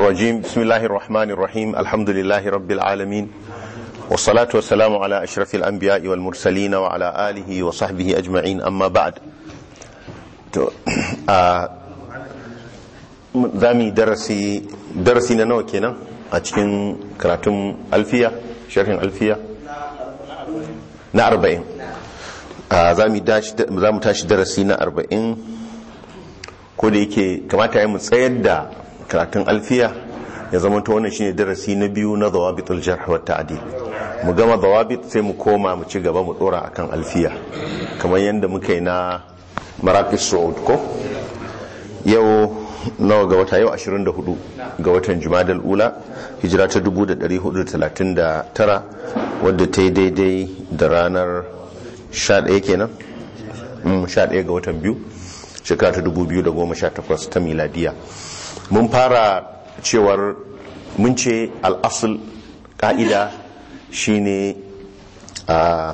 الرجيم بسم الله الرحمن الرحيم الحمد لله رب العالمين والصلاة والسلام على أشرف الأنبياء والمرسلين وعلى آله وصحبه أجمعين أما بعد zami darasi darasi na nawa kenan a cikin karatun alfiya sharhin alfiya na arba'in za mu tashi darasi na arba'in ko da yake kamata ya mu tsayar da karatun alfiya ya zama ta wannan shine darasi na biyu na zawabitul jarh wa ta'dil mu gama zawabit sai mu koma mu ci gaba mu dora akan alfiya kamar yadda muka yi na maraqis su'ud ko yau nawa ga wata yau 24 ga watan jumadal ula hijira ta 1439 wadda ta yi daidai da ranar 11 kenan 11 ga watan biyu shekara ta 2018 ta miladiya mun fara cewar mun ce al'asul ka'ida shine a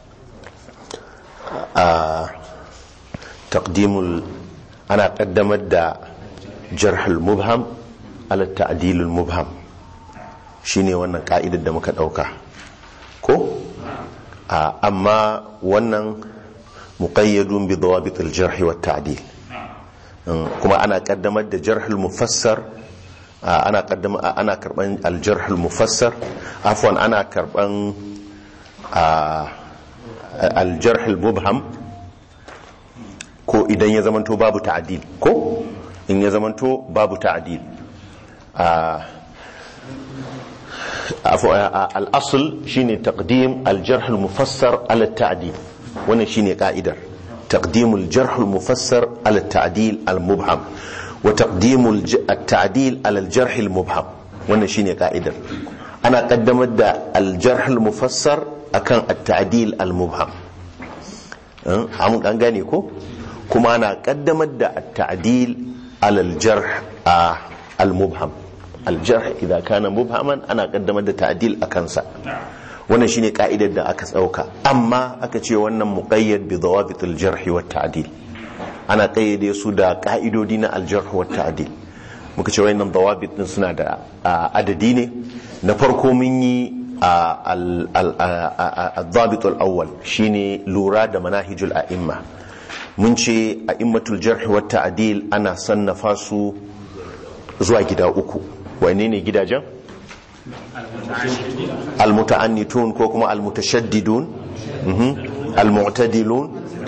a taqdimul ana kaddamar da jarhul mubham ala ta'dilul mubham shine wannan ka'idar da muka dauka ko amma wannan muqayyadun bi dawabit al-jarh wa ta'dil kuma ana kaddamar da jarhul mufassar ana kaddama ana karban al-jarh al-mufassar afwan ana karban al-jarh al-mubham ko idan ya zamanto babu ta'dil ko in ya zamanto babu ta'dil al-asl shine taqdim al-jarh al-mufassar ala at-ta'dil wannan shine ka'idar taqdim al-jarh al-mufassar ala at-ta'dil al-mubham wa taqdim at-ta'dil ala al-jarh al-mubham wannan shine ka'idar ana kaddamar da al-jarh al-mufassar akan at-ta'dil al-mubham an gane ko kuma ana kaddamar da at-ta'dil ala al-jarh al-mubham al-jarh idan kana mubhaman ana kaddamar da ta'dil akan sa wannan shine ka'idar da aka tsauka amma aka ce wannan muqayyad bi dawabit al-jarh wa ta'dil ana kayyade su da ka'idodi na al-jarh wa ta'dil muka ce wayannan dawabit din suna da adadi ne na farko mun yi al-dhabit al-awwal shine lura da manahijul a'imma mun ce a'immatul jarh wa ta'dil ana sannafa su zuwa gida uku wane ne gidajen المتعنتون كوكما المتشددون المعتدلون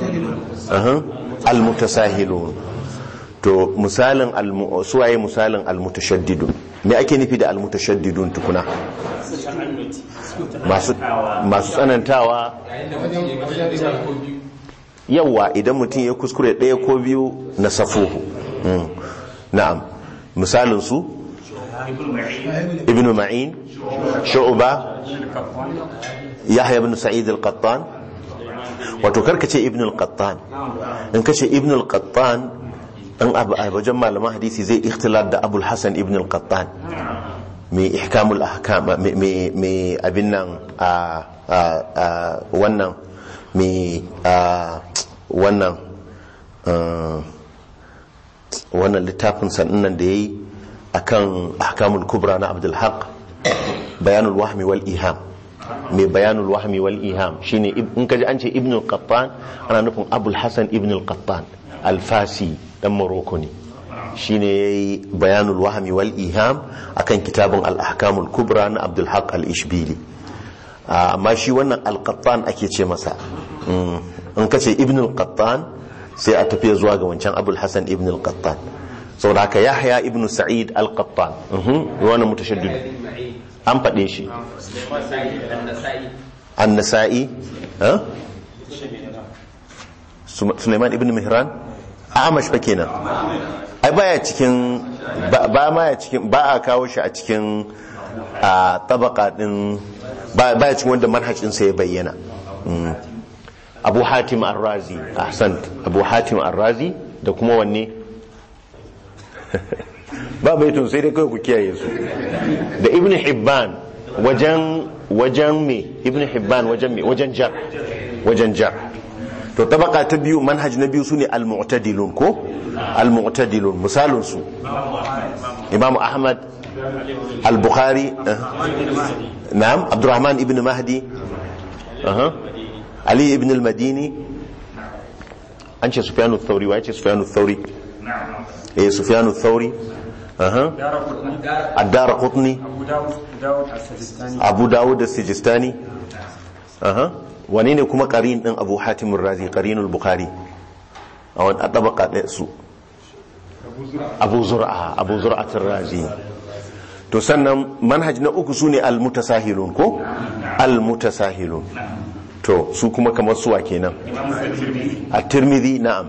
المتساهلون to misalin suwaye misalin almutashaddidun me ake nufi da almutashaddidun tukuna masu tsanantawa yawa idan mutum ya kuskure ɗaya ko biyu na safuhu na'am misalin su ابن معين شعبة يحيى بن سعيد القطان wato karka ce ibn al-qattan in kace ibn al-qattan in abu a wajen malaman hadisi zai ikhtilar da abul hasan ibn al-qattan mai ihkamul ahkam mai abin nan a wannan mai wannan wannan littafin sannan da yayi akan ahkamul kubra na abdul haq bayanul wahmi wal iham mai bayanul wahmi wal iham shine in kaji an ce ibn al-qattan ana nufin abul hasan ibn al-qattan al-fasi dan morocco ne shine yayi bayanul wahmi wal iham akan kitabun al-ahkamul kubra na abdul haq al-ishbili amma shi wannan al-qattan ake ce masa in kace ibn al-qattan sai a tafiya zuwa ga wancan abul hasan ibn al-qattan saboda haka yahya ibn sa'id al-qattan wani mutashaddid an faɗe shi an-nasa'i Suleiman ibn Mihran Amash fa kenan ai baya cikin ba ma ya cikin ba a kawo shi a cikin a tabaka din baya cikin wanda manhajin sa ya bayyana Abu Hatim Ar-Razi ahsant Abu Hatim Ar-Razi da kuma wanne ba baitun sai dai kawai ku kiyaye su da ibn hibban wajen wajen me ibn hibban wajen me wajen jar wajen jar to tabaka ta biyu manhaj na biyu sune al-mu'tadilun ko al-mu'tadilun misalun su imam ahmad al-bukhari na'am abdurrahman ibn mahdi aha ali ibn al-madini an ce sufyanu thauri wa ce sufyanu thauri eh sufyanu thauri aha ad-dar qutni abu dawud as-sijistani aha wani ne kuma qarin din abu hatim ar-razi qarinul bukhari a wani tabaka ɗaya su abu zur'a abu zur'at ar-razi to sannan manhaj na uku sune al-mutasahilun ko al-mutasahilun to su kuma kamar suwa kenan at-tirmidhi na'am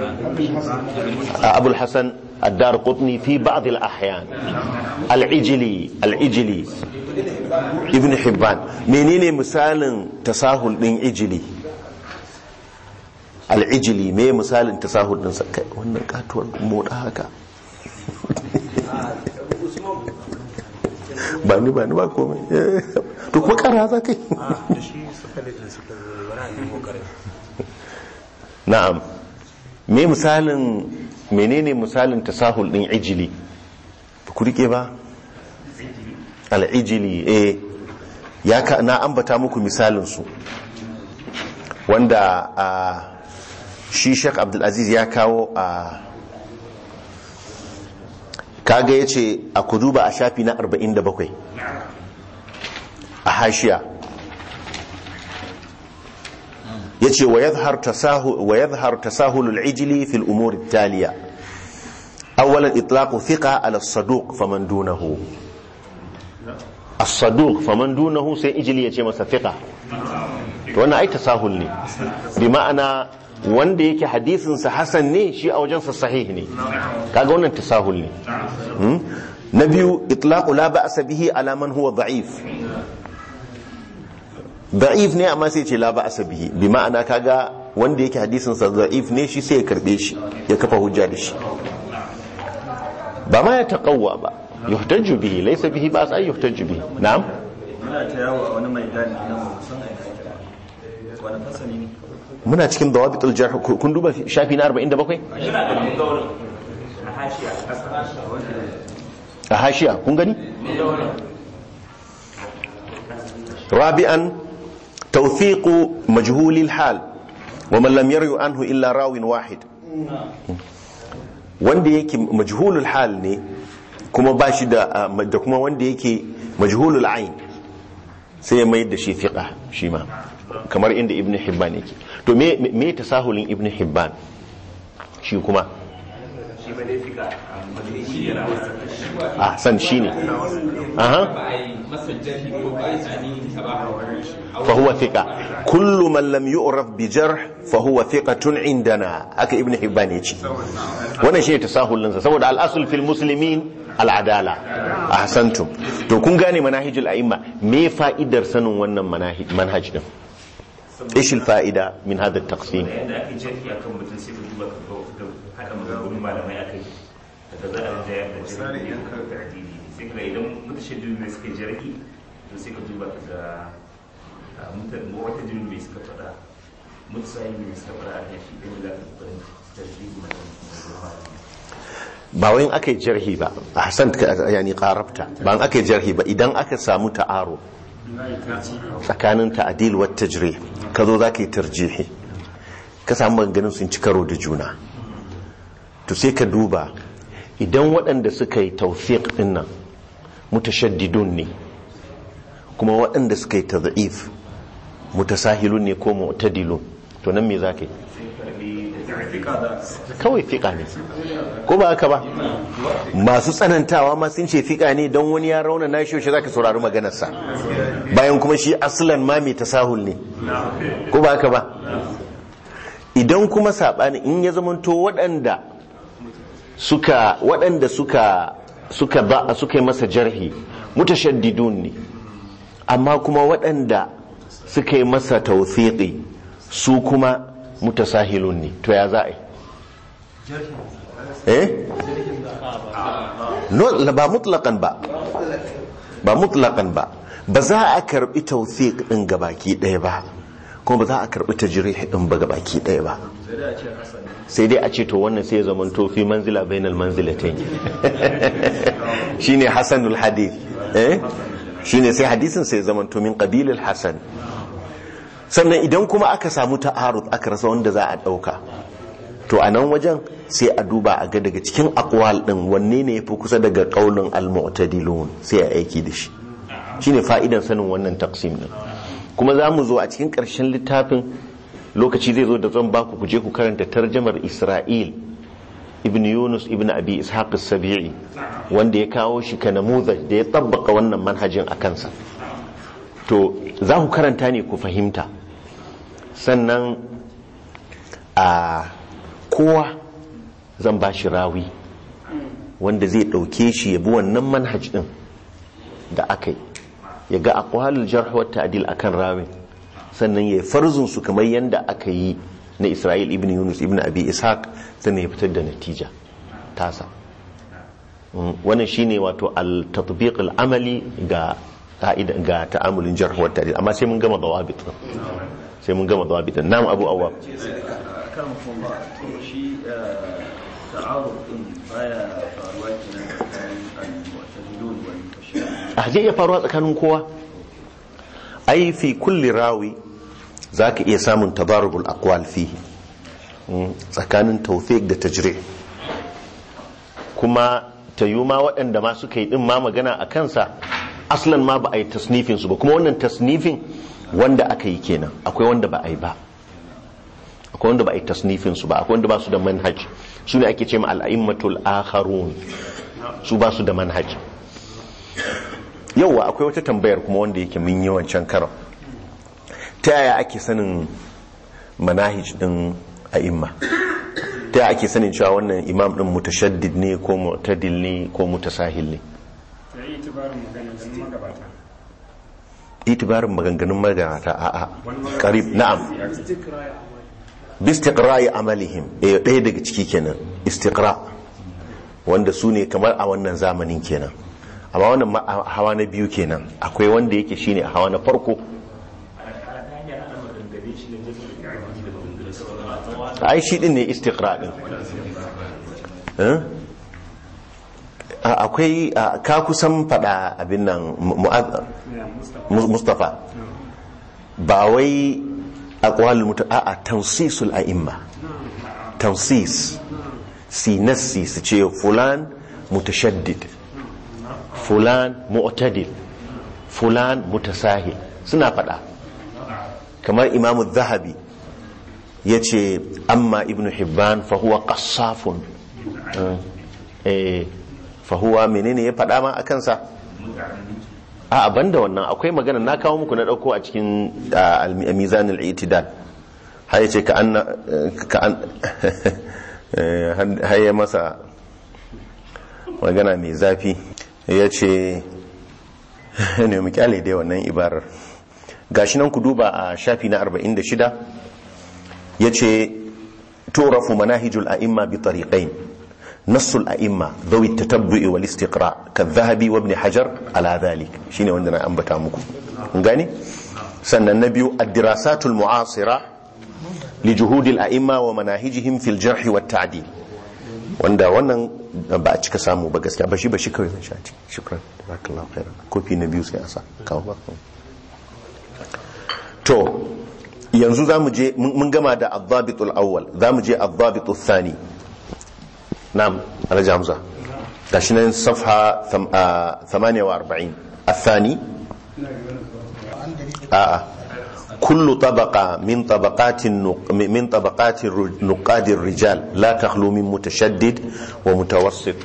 abul hasan الدار قطني في بعض الأحيان العجلي العجلي ابن حبان منين مثال تساهل دين عجلي العجلي me misalin tasahul din kai wannan katuwar moda haka ba ni ba ni ba komai to kuma kara za kai na'am me misalin menene misalin tasahul din ijili ku rike ba al'ijili eh ya ka na ambata muku misalin su wanda a shi Sheikh Abdul Aziz ya kawo a kaga yace a kuduba a shafi na 47 a hashiya yace wa yadhhar tasahul wa yadhhar tasahul al-ijli fi al-umur at-taliya awwalan itlaq thiqa ala as-saduq faman dunahu as-saduq faman dunahu sai ijli yace masa thiqa to wannan ai tasahul ne bi ma'ana wanda yake hadisin sa hasan ne shi a wajen sa sahih ne kaga wannan tasahul ne na biyu itlaq la ba'sa bihi ala man huwa da'if da'if ne amma sai ce la ba asabihi bi ma'ana kaga wanda yake hadisin sa da'if ne shi sai ya karbe shi ya kafa hujja da shi ba ma ya taqawwa ba yuhtaju bihi laysa bihi ba sai yuhtaju bihi na'am muna ta yawo a wani mai gani na musan aika wani fasali ne muna cikin dawabitul jarh kun duba shafi na 47 a hashiya kun gani rabi'an توثيق مجهول الحال ومن لم يروي عنه إلا راو واحد wanda yake majhulul hal ne kuma ba shi da da kuma wanda yake majhulul ain sai ya mai da shi fiqa shi ma kamar inda ibn hibban yake to me me tasahulin ibn hibban shi kuma shi ba dai fiqa amma shi yana wasa ah san shine aha masa jahi ko ba a tsani ta ba فهو ثقة كل من لم يعرف بجرح فهو ثقة عندنا هكا ابن حبان يجي وانا شيء تساهل لنسا سوى الأصل في المسلمين العدالة أحسنتم تو كون غاني مناهج الأئمة ما فائدة سنو وانا مناهج منهج ده ايش الفائدة من هذا التقسيم yadda ake jarki akan mutum sai ka duba ka ga haɗa maganganun malamai akai daga za a rinjaya da jarki da addini sai ka idan mutashaddu ne suka jarki to sai ka duba ka ga mutan wata jirin mai suka faɗa mutsayi mai suka faɗa a kan shi ɗin da za ka faɗin jarki na ba wayin aka yi jarhi ba ahsan yani qarabta ba an aka yi jarhi ba idan aka samu ta'aro tsakanin ta'dil wa tajrih ka zo zaka yi tarjihi ka samu maganganun sun ci karo da juna to sai ka duba idan waɗanda suka yi tawfiq din nan mutashaddidun ne kuma waɗanda suka yi tadhif mutasahilun ne ko mu'tadilun to nan me zaka yi kawai fiƙa ne ko ba haka ba masu tsanantawa ma sun ce fiƙa ne don wani ya rauna na shi za ka saurari maganarsa bayan kuma shi asalan ma mai tasahul ne ko ba haka ba idan kuma saɓani in ya zamanto waɗanda suka waɗanda suka suka ba suka yi masa jarhi mutashaddidun ne amma kuma waɗanda suka yi masa tawfiqi su kuma mutasahilun ne to ya za a yi eh no ba mutlakan ba ba mutlakan ba ba za a karbi tawfiq din gabaki ɗaya ba kuma ba za a karbi tajrih din ba baki ɗaya ba sai dai a ce hasan sai dai a ce to wannan sai ya zama to fi manzila bainal manzilatayn shine hasanul hadith eh shine sai hadisin sai ya zama to min qabilil hasan sannan idan kuma aka samu ta'arud aka rasa wanda za a dauka to a nan wajen sai a duba a ga daga cikin akwal din wanne ne yafi kusa daga kaulin al-mu'tadilun sai a aiki da shi shine fa'idan sanin wannan taqsim din kuma za mu zo a cikin ƙarshen littafin lokaci zai zo da zan baku ku je ku karanta tarjamar Isra'il ibn Yunus ibn Abi Ishaq as-Sabi'i wanda ya kawo shi ka namuzaj da ya tabbaka wannan manhajin a kansa to za ku karanta ne ku fahimta sannan a kowa zan ba shi rawi wanda zai ɗauke shi ya bi wannan manhaj ɗin da aka yi ya ga akwalul jarh wa ta'dil akan rawin sannan ya farzun su kamar yanda aka yi na Isra'il ibn Yunus ibn Abi Ishaq sannan ya fitar da natija tasa Mm, wannan shine wato al-tatbiq al-amali ga ka'ida ga ta'amulin jarh wa ta'dil amma sai mun gama dawabit din. sai mun gama dawabit din. nam Abu Awwab kan kuma to shi ta'arud din baya faruwa kenan tsakanin al-mu'tazilun wal mutashabbih a zai iya faruwa tsakanin kowa ai fi kulli rawi za ka iya samun tabarubul aqwal fihi Mm, tsakanin tawfiq da tajri kuma ta yi ma waɗanda ma suka yi ɗin ma magana a kansa aslan ma ba a yi tasnifin su ba kuma wannan tasnifin wanda aka yi kenan akwai wanda ba a yi ba akwai wanda ba a yi tasnifin su ba akwai wanda ba su da manhaj su ne ake ce ma al'immatul akharun su ba su da manhaj yauwa akwai wata tambayar kuma wanda yake mun yi wancan karon ta yaya ake sanin manahij din a'imma ta yaya ake sanin cewa wannan imam din mutashaddid ne ko mu'tadil ne ko mutasahil ne sai itibarin maganganun magabata itibarin maganganun magabata a'a qarib na'am bistiqra'i amalihim eh ɗaya daga ciki kenan istiqra wanda su ne kamar a wannan zamanin kenan amma wannan ma- a hawa na biyu kenan akwai wanda yake shine a hawa na farko ai shi din ne istiqra din Eh? A- akwai a, ka kusan fada abin nan Mu- Mu'adh- Mus- Mustafa ba wai aqwal muta a tansisul a'imma tansis si nassi su ce fulan mutashaddid fulan mu'tadil fulan mutasahil suna fada kamar imamu zahabi ya ce amma ibn hibban fahuwa qassafun eh fahuwa menene ya fada ma a kansa a ban da wannan akwai magana na kawo muku na dauko a cikin ah, al- mizan al-i'tidal har yace ka an ka an eh, har ya masa magana mai zafi yace ne mu kyale dai wannan ibarar gashi nan ku duba a shafi na 46 yace turafu manahijul a'imma bi tariqain نص الأئمة ذوي التتبع والاستقراء كالذهبي وابن حجر على ذلك شيني وندنا أنبتا مكو نغاني سنة النبي الدراسات المعاصرة لجهود الأئمة ومناهجهم في الجرح والتعديل wanda wannan ba a cika samu ba gaskiya ba shi ba shi kawai zan sha ciki shukran jazakallahu khairan kofi na biyu sai a sa kawo ba to yanzu zamu je mun gama da adhabitul awwal zamu je adhabitul thani نعم alhaji hamza gashi nan safha 48 الثاني آه. كل طبقة من طبقات النق... من طبقات الر- نقاد الرجال لا تخلو من متشدد ومتوسط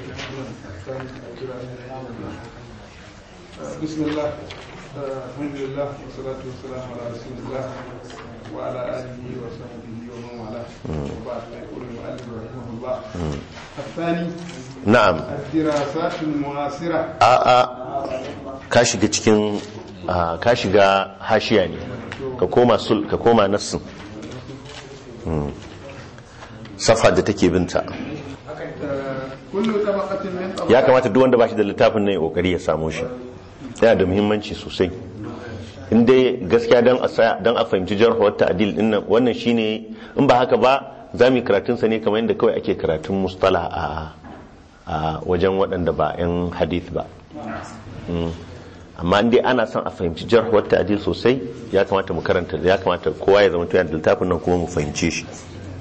بسم الله آه، الحمد لله والصلاة والسلام على رسول الله وعلى آله وصحبه ومن والاه وبعد يقول المؤلف رحمه الله الثاني نعم الدراسات المعاصرة a'a ka shiga cikin ah, ka shiga hashiya ne ka koma sul ka koma nassin Hmm. safa da take binta آه، كل طبقة من ya طبقات kamata duk wanda ba shi da littafin nan ya kokari ya samu shi yana da muhimmanci sosai in dai gaskiya don a sa- don a fahimci jarhuwar ta'adil din nan wannan shine in ba haka ba za mu yi karatun sa ne kamar yadda kawai ake karatun mustala a a wajen waɗanda ba 'yan hadith ba Mm. amma in dai ana son a fahimci jarhuwar ta'adil sosai ya kamata mu karanta ya kamata kowa ya zama tuyan da littafin nan kuma mu fahimce shi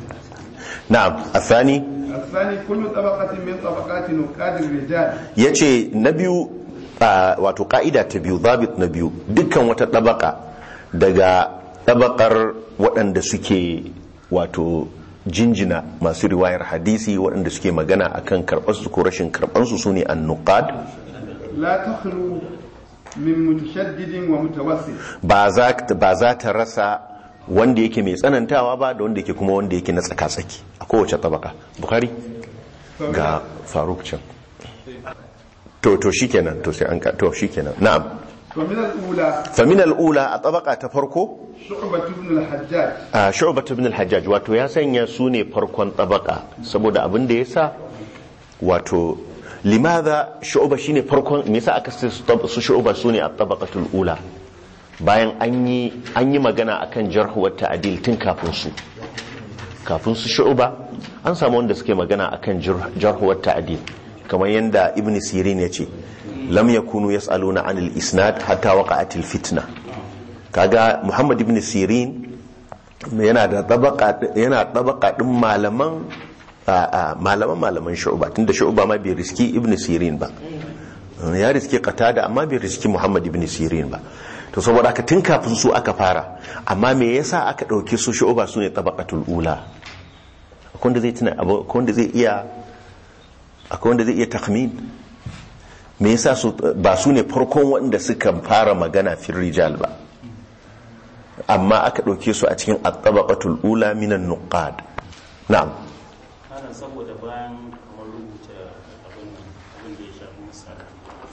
na'am athani الثاني كل طبقة من طبقات نقاد الرجال ya ce na biyu a, wato ka'ida ta biyu zabit na biyu dukkan wata ɗabaka daga ɗabakar waɗanda suke wato jinjina masu riwayar hadisi waɗanda suke magana akan karɓarsu ko rashin karɓarsu su ne annuqad لا تخلو من متشدد ومتوسط ba za ba za ta rasa wanda yake mai tsanantawa ba da wanda yake kuma wanda yake na tsaka-tsaki a kowace tabaka bukari ga faruk can to to shikenan to sai an ka to shikenan na'am ومن الأولى famin al'ula a tabaka ta farko شعبة بن الحجاج a shu'bat ibn al-hajjaj wato ya sanya su ne farkon tabaka saboda abin da yasa wato limadha shu'ba shine farkon me yasa aka sai su tab- su shu'ba su ne a tabaqatul ula bayan an yi an yi magana akan jarh wa ta'dil tun kafin su kafin su shu'ba an samu wanda suke magana akan jarh jarh wa ta'dil kamar yanda ibn sirin ya ce lam yakunu yas'aluna anil isnad hatta waqa'atil fitna kaga muhammad ibn sirin yana da tabaka yana tabaka din malaman a- a- malaman malaman shu'ba tunda shu'ba ma bai riski ibn sirin ba ya riski qatada amma bai riski muhammad ibn sirin ba to saboda haka tun kafin su aka fara amma me yasa aka dauke su shu'ba su ne tabaqatul ula akwai wanda zai tuna abu- akwai wanda zai iya akwai wanda zai iya takhmin me yasa su ba su ne farkon wanda suka fara magana fil rijal ba amma aka ɗauke su a cikin at-tabaqatul ula minan nuqad na'am ana saboda bayan kamar rubuta abin abin da ya shafi misali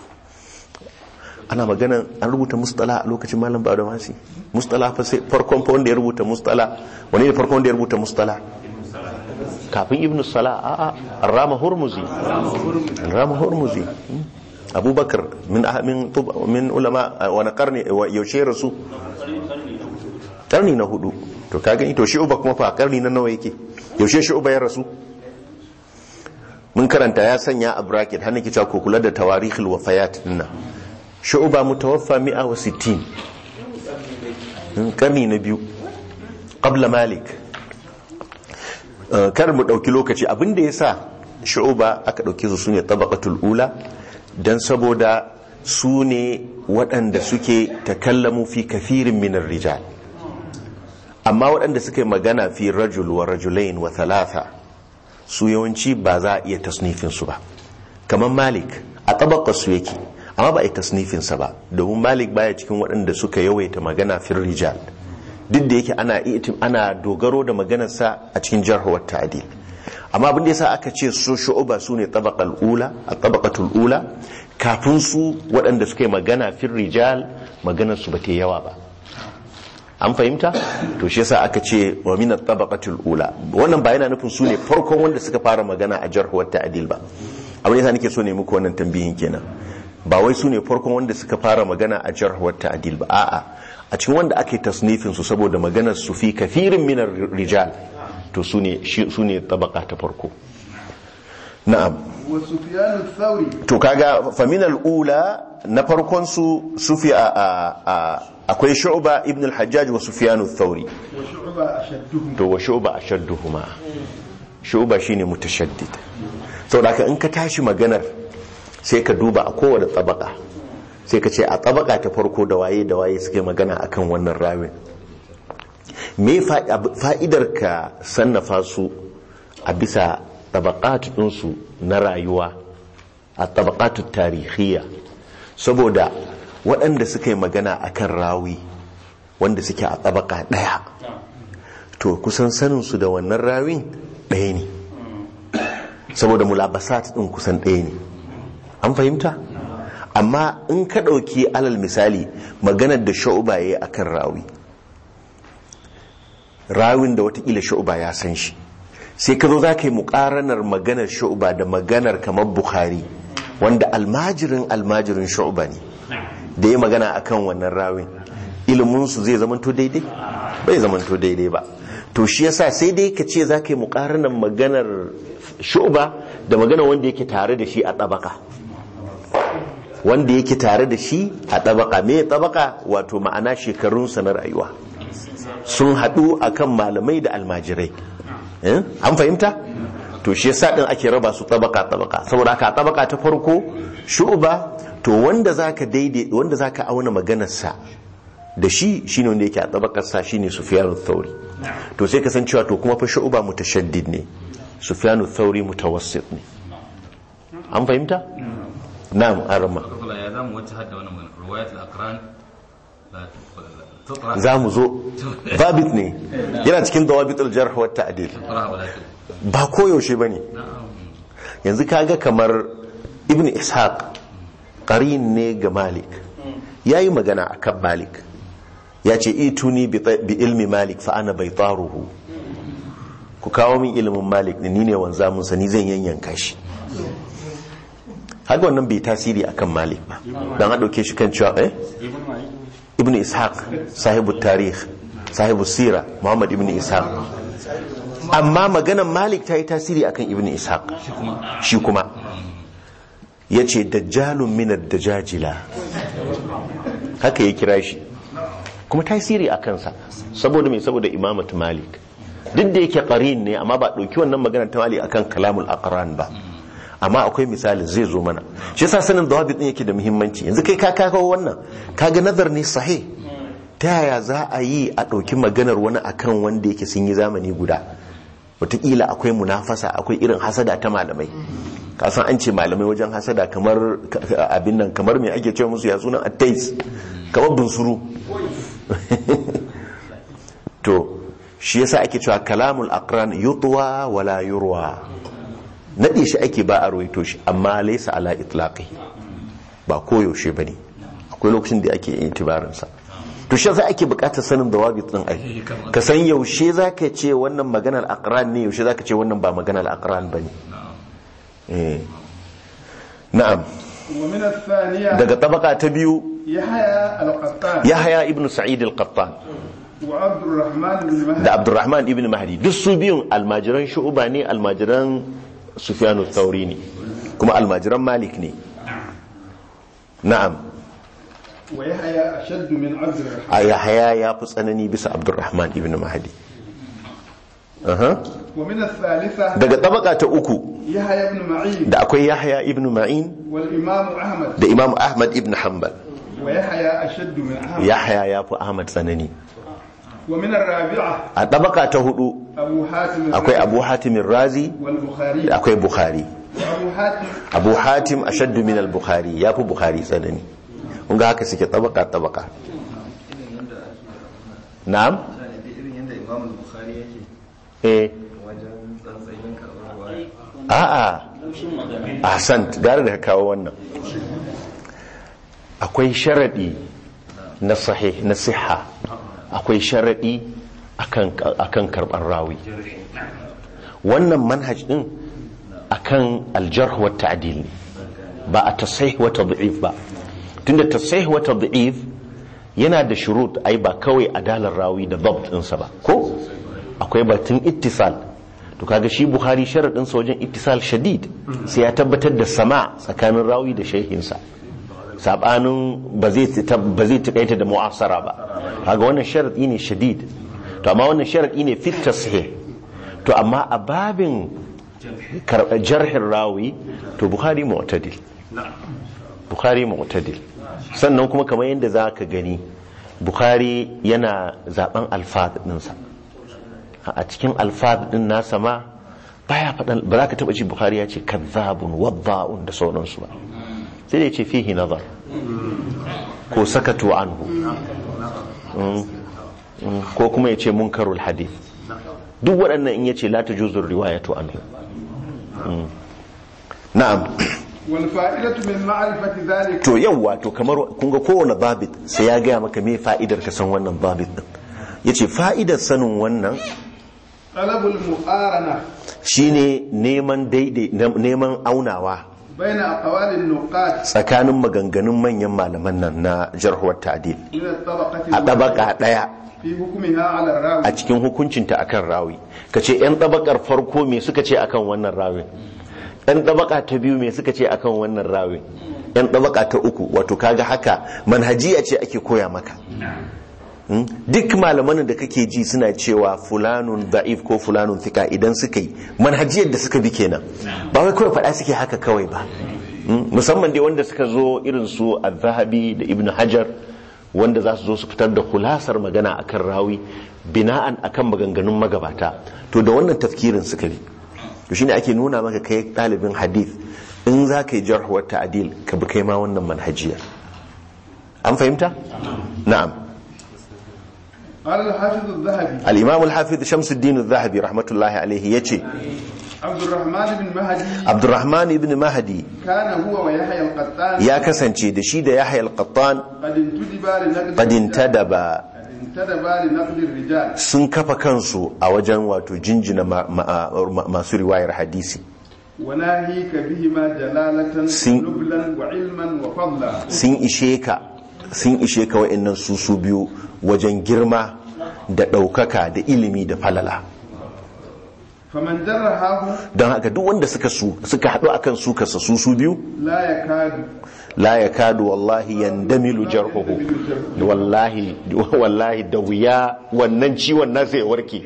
ana magana an rubuta mustala a lokacin malam ba da masi mustala fa sai farkon fa wanda ya rubuta mustala wani ne farkon wanda ya rubuta mustala kafin ibnu sala a a rama hurmuzi rama hurmuzi hmm. abubakar min ah- min tub- min ulama ah, wani karni wa- yaushe rasu karni na hudu to ka gani to shi uba kuma fa karni na nawa yake yaushe shi uba ya rasu mun karanta ya sanya a bracket hannun ki ko kula da tawarihul wafayat dinna shu'ba mutawaffa 160 Hmm, karni na biyu qabla malik Uh, kar mu dauki lokaci abinda yasa shu'ba aka dauke su sune tabaqatul ula dan saboda su ne waɗanda suke takallamu fi kafirin minar rijal amma waɗanda suka yi magana fi rajul wa rajulain wa thalatha su yawanci ba za a iya tasnifinsu ba kamar malik a tabakar su yake amma ba a yi tasnifinsa ba domin malik baya cikin waɗanda suka yawaita magana fi rijal duk da yake ana itim ana dogaro da maganarsa a cikin jarhuwar ta'adil amma abin da yasa aka ce su shu'uba su ne tabaqal ula a tabaqatul ula kafin su waɗanda suka yi magana fi rijal maganar su ba ta yi yawa ba an fahimta to shi yasa aka ce wa min at-tabaqatil ula wannan ba yana nufin su ne farkon wanda suka fara magana a jarh wa ta'dil ba abin yasa nake so ne muku wannan tambihin kenan ba wai su ne farkon wanda suka fara magana a jarh wa ta'dil ba a'a a cikin wanda ake tasnifin su saboda maganar su fi kafirin min rijal to su ne shi- su ne tabaqa ta farko na'am وسفيان الثوري to kaga faminal ula na farkon su sufi a, a, a akwai shu'ba ibn al-hajjaj wa sufyan ath-thawri وشعبة أشدهم to wa shu'ba ashadduhuma shu'ba shine mutashaddid saboda haka in ka tashi maganar sai ka duba a kowace tabaka sai ka ce a tabaka ta farko da waye da waye suke magana akan wannan rawin me fa- ab- fa'idar ka sannafa su a bisa tabaqat ɗinsu na rayuwa a tabaqatu tarihiyya saboda waɗanda suka yi magana akan rawi wanda suke a tabaka ɗaya to kusan saninsu da wannan rawin ɗaya ne saboda mulabasat ɗin kusan ɗaya ne an fahimta amma in ka ɗauki alal misali maganar da sha'uba ya yi a kan rawi rawin da watakila sha'uba ya san shi sai ka zo za ka yi muƙaranar maganar sha'uba da maganar kamar bukhari wanda almajirin almajirin sha'uba ne da ya magana a kan wannan rawin iliminsu zai zamanto daidai bai zamanto daidai ba to shi yasa sai dai ka ce za ka yi mukaranan maganar shu'ba da maganar wanda yake tare da shi a tabaka wanda yake tare da shi a tabaka me tabaka wato ma'ana shekarunsa na rayuwa sun haɗu akan malamai da almajirai Eh? an fahimta to shi yasa din ake raba su tabaka tabaka saboda haka tabaka ta farko shu'ba to wanda zaka daidai wanda zaka auna maganar sa da shi shine wanda yake a tabakar sa shine Sufyan thauri to sai ka san cewa to kuma fa shu'ba mutashaddid ne Sufyan thauri mutawassit ne an fahimta na'am arama kafala ya zamu wacce hadda wannan magana riwayat al-aqran la tutra za mu zo babit ne yana cikin dawabit al-jarh wa ta'dil tutra wala ba koyaushe bane yanzu kaga kamar ibn ishaq qarin ne ga malik yayi magana akan malik ya ce ituni bi ta- bi ilmi malik fa ana baitaruhu ku kawo min ilimin malik ne ni ne wanzamun sa ni zan yanyanka shi haka wannan bai tasiri akan malik ba dan a dauke shi kan cewa eh ibn ishaq sahibu tarih sahibu sira muhammad ibn ishaq amma maganan malik ta yi tasiri akan ibn ishaq shi kuma ya ce dajjalun minar dajajila haka ya kira shi kuma tasiri a kansa saboda mai saboda imamatu malik duk da yake qarin ne amma ba ɗauki wannan maganar ta malik akan kalamul aqran ba amma akwai misali zai zo mana shi yasa sanin dawabit din yake da muhimmanci yanzu kai ka kawo wannan kaga nazar ne sahih ta yaya za a yi a ɗauki maganar wani akan wanda yake sun yi zamani guda wataƙila akwai munafasa akwai irin hasada ta malamai kasan an ce malamai wajen hasada kamar abin nan kamar mai ake cewa musu ya sunan attais kamar bunsuru to shi yasa ake cewa kalamul aqran yutwa wala yurwa nade shi ake ba a ruwaito shi amma laysa ala itlaqi ba koyaushe bane akwai lokacin da ake intibarin sa to shi yasa ake bukatar sanin dawabit din ai ka san yaushe zaka ce wannan maganar aqran ne yaushe zaka ce wannan ba maganar aqran bane eh na'am ومن الثانية daga tabaka ta biyu يحيى القطان yahya ibn sa'id al-qattan وعبد الرحمن بن مهدي da abdurrahman ibn mahdi duk su biyun almajiran shu'uba ne almajiran sufyanu thauri ne kuma almajiran malik ne na'am ويحيى أشد من عبد الرحمن a yahya ya fi tsanani bisa abdurrahman ibn mahdi Aha. ومن الثالثة daga tabaka ta uku يحيى بن معين da akwai yahya ibn ma'in والإمام أحمد da imam ahmad ibn hanbal ويحيى أشد من أحمد yahya ya fi ahmad tsanani ومن الرابعة a tabaka ta hudu أبو حاتم akwai abu hatimin razi والبخاري da akwai bukhari وأبو حاتم abu hatim ashaddu min al-bukhari ya fi bukhari tsanani kun ga haka suke tabaka tabaka na'am irin yadda imam bukhari yake eh wajen tsantsayin karɓar a'a ahsan gara da ka kawo wannan akwai sharadi na sahih na siha akwai sharadi akan akan karban rawi wannan manhaj din akan aljarh wa ta'dil ne ba a tasahih wa tad'if ba tunda tasahih wa tad'if yana da shurut ai ba kawai adalar rawi da dabt ɗinsa ba ko akwai batun ittisal to kaga shi bukhari sharadin sa wajen ittisal shadid sai ya tabbatar da sama tsakanin rawi da shehinsa sabanin ba zai ba zai takaita da mu'asara ba kaga wannan sharadi ne shadid to amma wannan sharadi ne fit tashih to amma a babin karɓar jarhin rawi to bukhari mu'tadil bukhari mu'tadil sannan kuma kamar yadda za ka gani bukhari yana zaben alfad ɗinsa a cikin alfad ɗin nasa ma baya faɗan ba za ka taɓa ji bukhari ya ce kazzabun wadda'un da sauransu ba sai da ya ce fihi nazar ko sakatu anhu ko kuma ya ce munkarul hadith duk waɗannan in ya ce la tajuzur riwayatu anhu na'am والفائدة من معرفة ذلك to yawwa to kamar kun ga kowane babit sai ya gaya maka me fa'idar ka san wannan babit din yace fa'idar sanin wannan طلب المقارنة shine neman daidai neman aunawa بين أقوال النقاد tsakanin maganganun manyan malaman nan na jarhuwar ta'dil من الطبقة a ɗabaka ɗaya في حكمها على الراوي a cikin hukuncinta akan rawi ka ce 'yan ɗabakar farko me suka ce akan wannan rawin 'yan ɗabaka ta biyu me suka ce akan wannan rawin 'yan ɗabaka ta uku wato kaga haka manhajiya ce ake koya maka Hmm? duk malaman da kake ji suna cewa fulanun da'if ko fulanun thika idan suka yi manhajiyar da suka bi kenan ba wai kawai faɗa suke haka kawai ba Hmm? musamman dai wanda suka zo irin su al-zahabi da ibn hajar wanda za su zo su fitar da kulasar magana akan rawi bina'an akan maganganun magabata to da wannan tafkirin suka bi to shine ake nuna maka kai ɗalibin hadith in za ka yi jarhuwar ta'adil ka bi kai ma wannan manhajiya an fahimta na'am قال الحافظ الذهبي al-imam al-hafiz shamsuddin az-zahabi rahmatullahi alaihi yace عبد الرحمن بن مهدي abdurrahman ibn mahdi كان هو ويحيى القطان ya kasance da shi da yahya al-qattan قد انتدبا لنقد qad الرجال. intadaba قد انتدبا لنقد الرجال sun kafa kansu a wajen wato jinjina ma- ma- ma- masu riwayar hadisi وناهيك بهما جلالة سن- ونبلا وعلما وفضلا sun ishe ka sun ishe ka wa'annan su su biyu wajen girma da ɗaukaka da ilimi da falala فمن جرحه don haka duk wanda suka su suka haɗu akan su kasa su su biyu لا يكاد la ya kadu wallahi yandamilu jarhuhu wallahi wallahi da wuya wannan ciwon nasa ya warke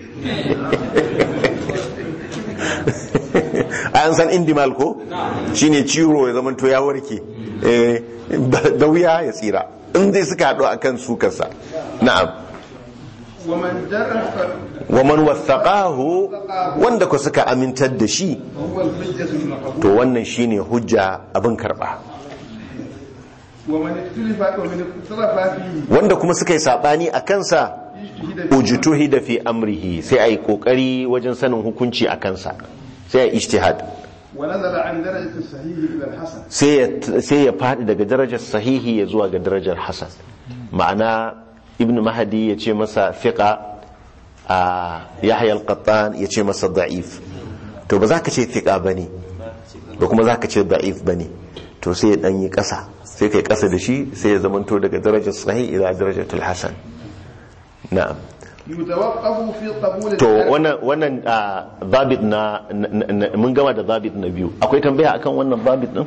an san indimal ko shine ciwo ya zamanto ya warke Eh, da wuya ya tsira in dai suka haɗu akan su kasa na'am ومن جرح wa man wathaqahu wanda ku suka amintar da shi فهو الحجة المقبول to wannan shine hujja abin karba ومن اختلف ومن اختلف فيه wanda kuma suka yi sabani a kansa اجتهد فيه ujtuhi da fi amrihi sai ai kokari wajen sanin hukunci a kansa sai ai ijtihad ونزل عن درجة الصحيح إلى الحسن sai ya sai ya fadi daga darajar sahihi ya zuwa ga darajar hasan ma'ana ibn mahdi ya ce masa fiqa a yahya al-qattan ya ce masa da'if to ba za ka ce fiqa bane ba kuma za ka ce da'if bane to sai ya dan yi kasa sai kai kasa da shi sai ya zamanto daga darajar sahih ila darajatul hasan na'am يتوقف في قبول to الدرجة wannan wannan ah, zabit na na- na- mun gama da zabit na biyu akwai tambaya akan wannan zabit din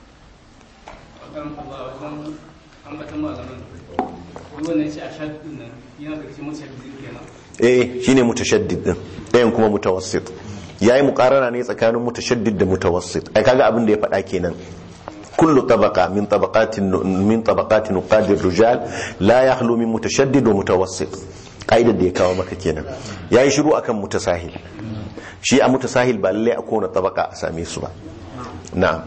ambatan malaman wannan shi a shaɗin nan yana da cikin mashaddin kenan eh shine mutashaddid din ɗayan kuma mutawassit yayi muqarana ne tsakanin mutashaddid da mutawassit ai kaga abin da ya faɗa kenan kullu tabaqa min tabaqatin min tabaqatin nuqadir rijal la yakhlu min mutashaddid wa mutawassit kaidar da ya kawo maka kenan yayi shiru akan mutasahil shi a mutasahil ba lalle a kowane tabaka a same su ba na'am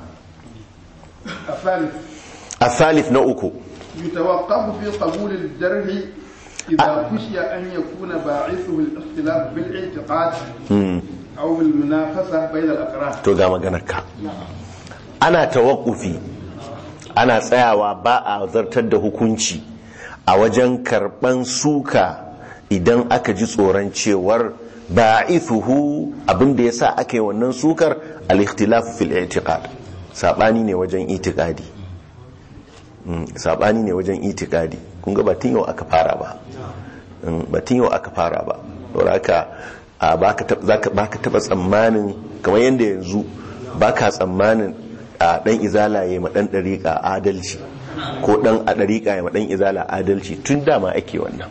الثالث الثالث نوكو يتوقف في قبول الجرح إذا خشي أن يكون باعثه الاختلاف بالاعتقاد أو بالمنافسة بين الأقران to ga maganarka ana tawakkufi ana tsayawa ba a zartar da hukunci a wajen karban suka idan aka ji tsoron cewar ba'ithuhu abinda yasa aka yi wannan sukar al-ikhtilaf fil i'tiqad sabani ne wajen itiqadi Mm, sabani ne wajen itikadi kun ga batun yau aka fara ba Mm, batun yau aka fara ba saboda haka a baka tab- zaka- baka taba tsammanin kamar yadda yanzu baka tsammanin a dan izala ya ma dan dariƙa adalci ko dan a dariƙa ya ma dan izala adalci tun dama ake wannan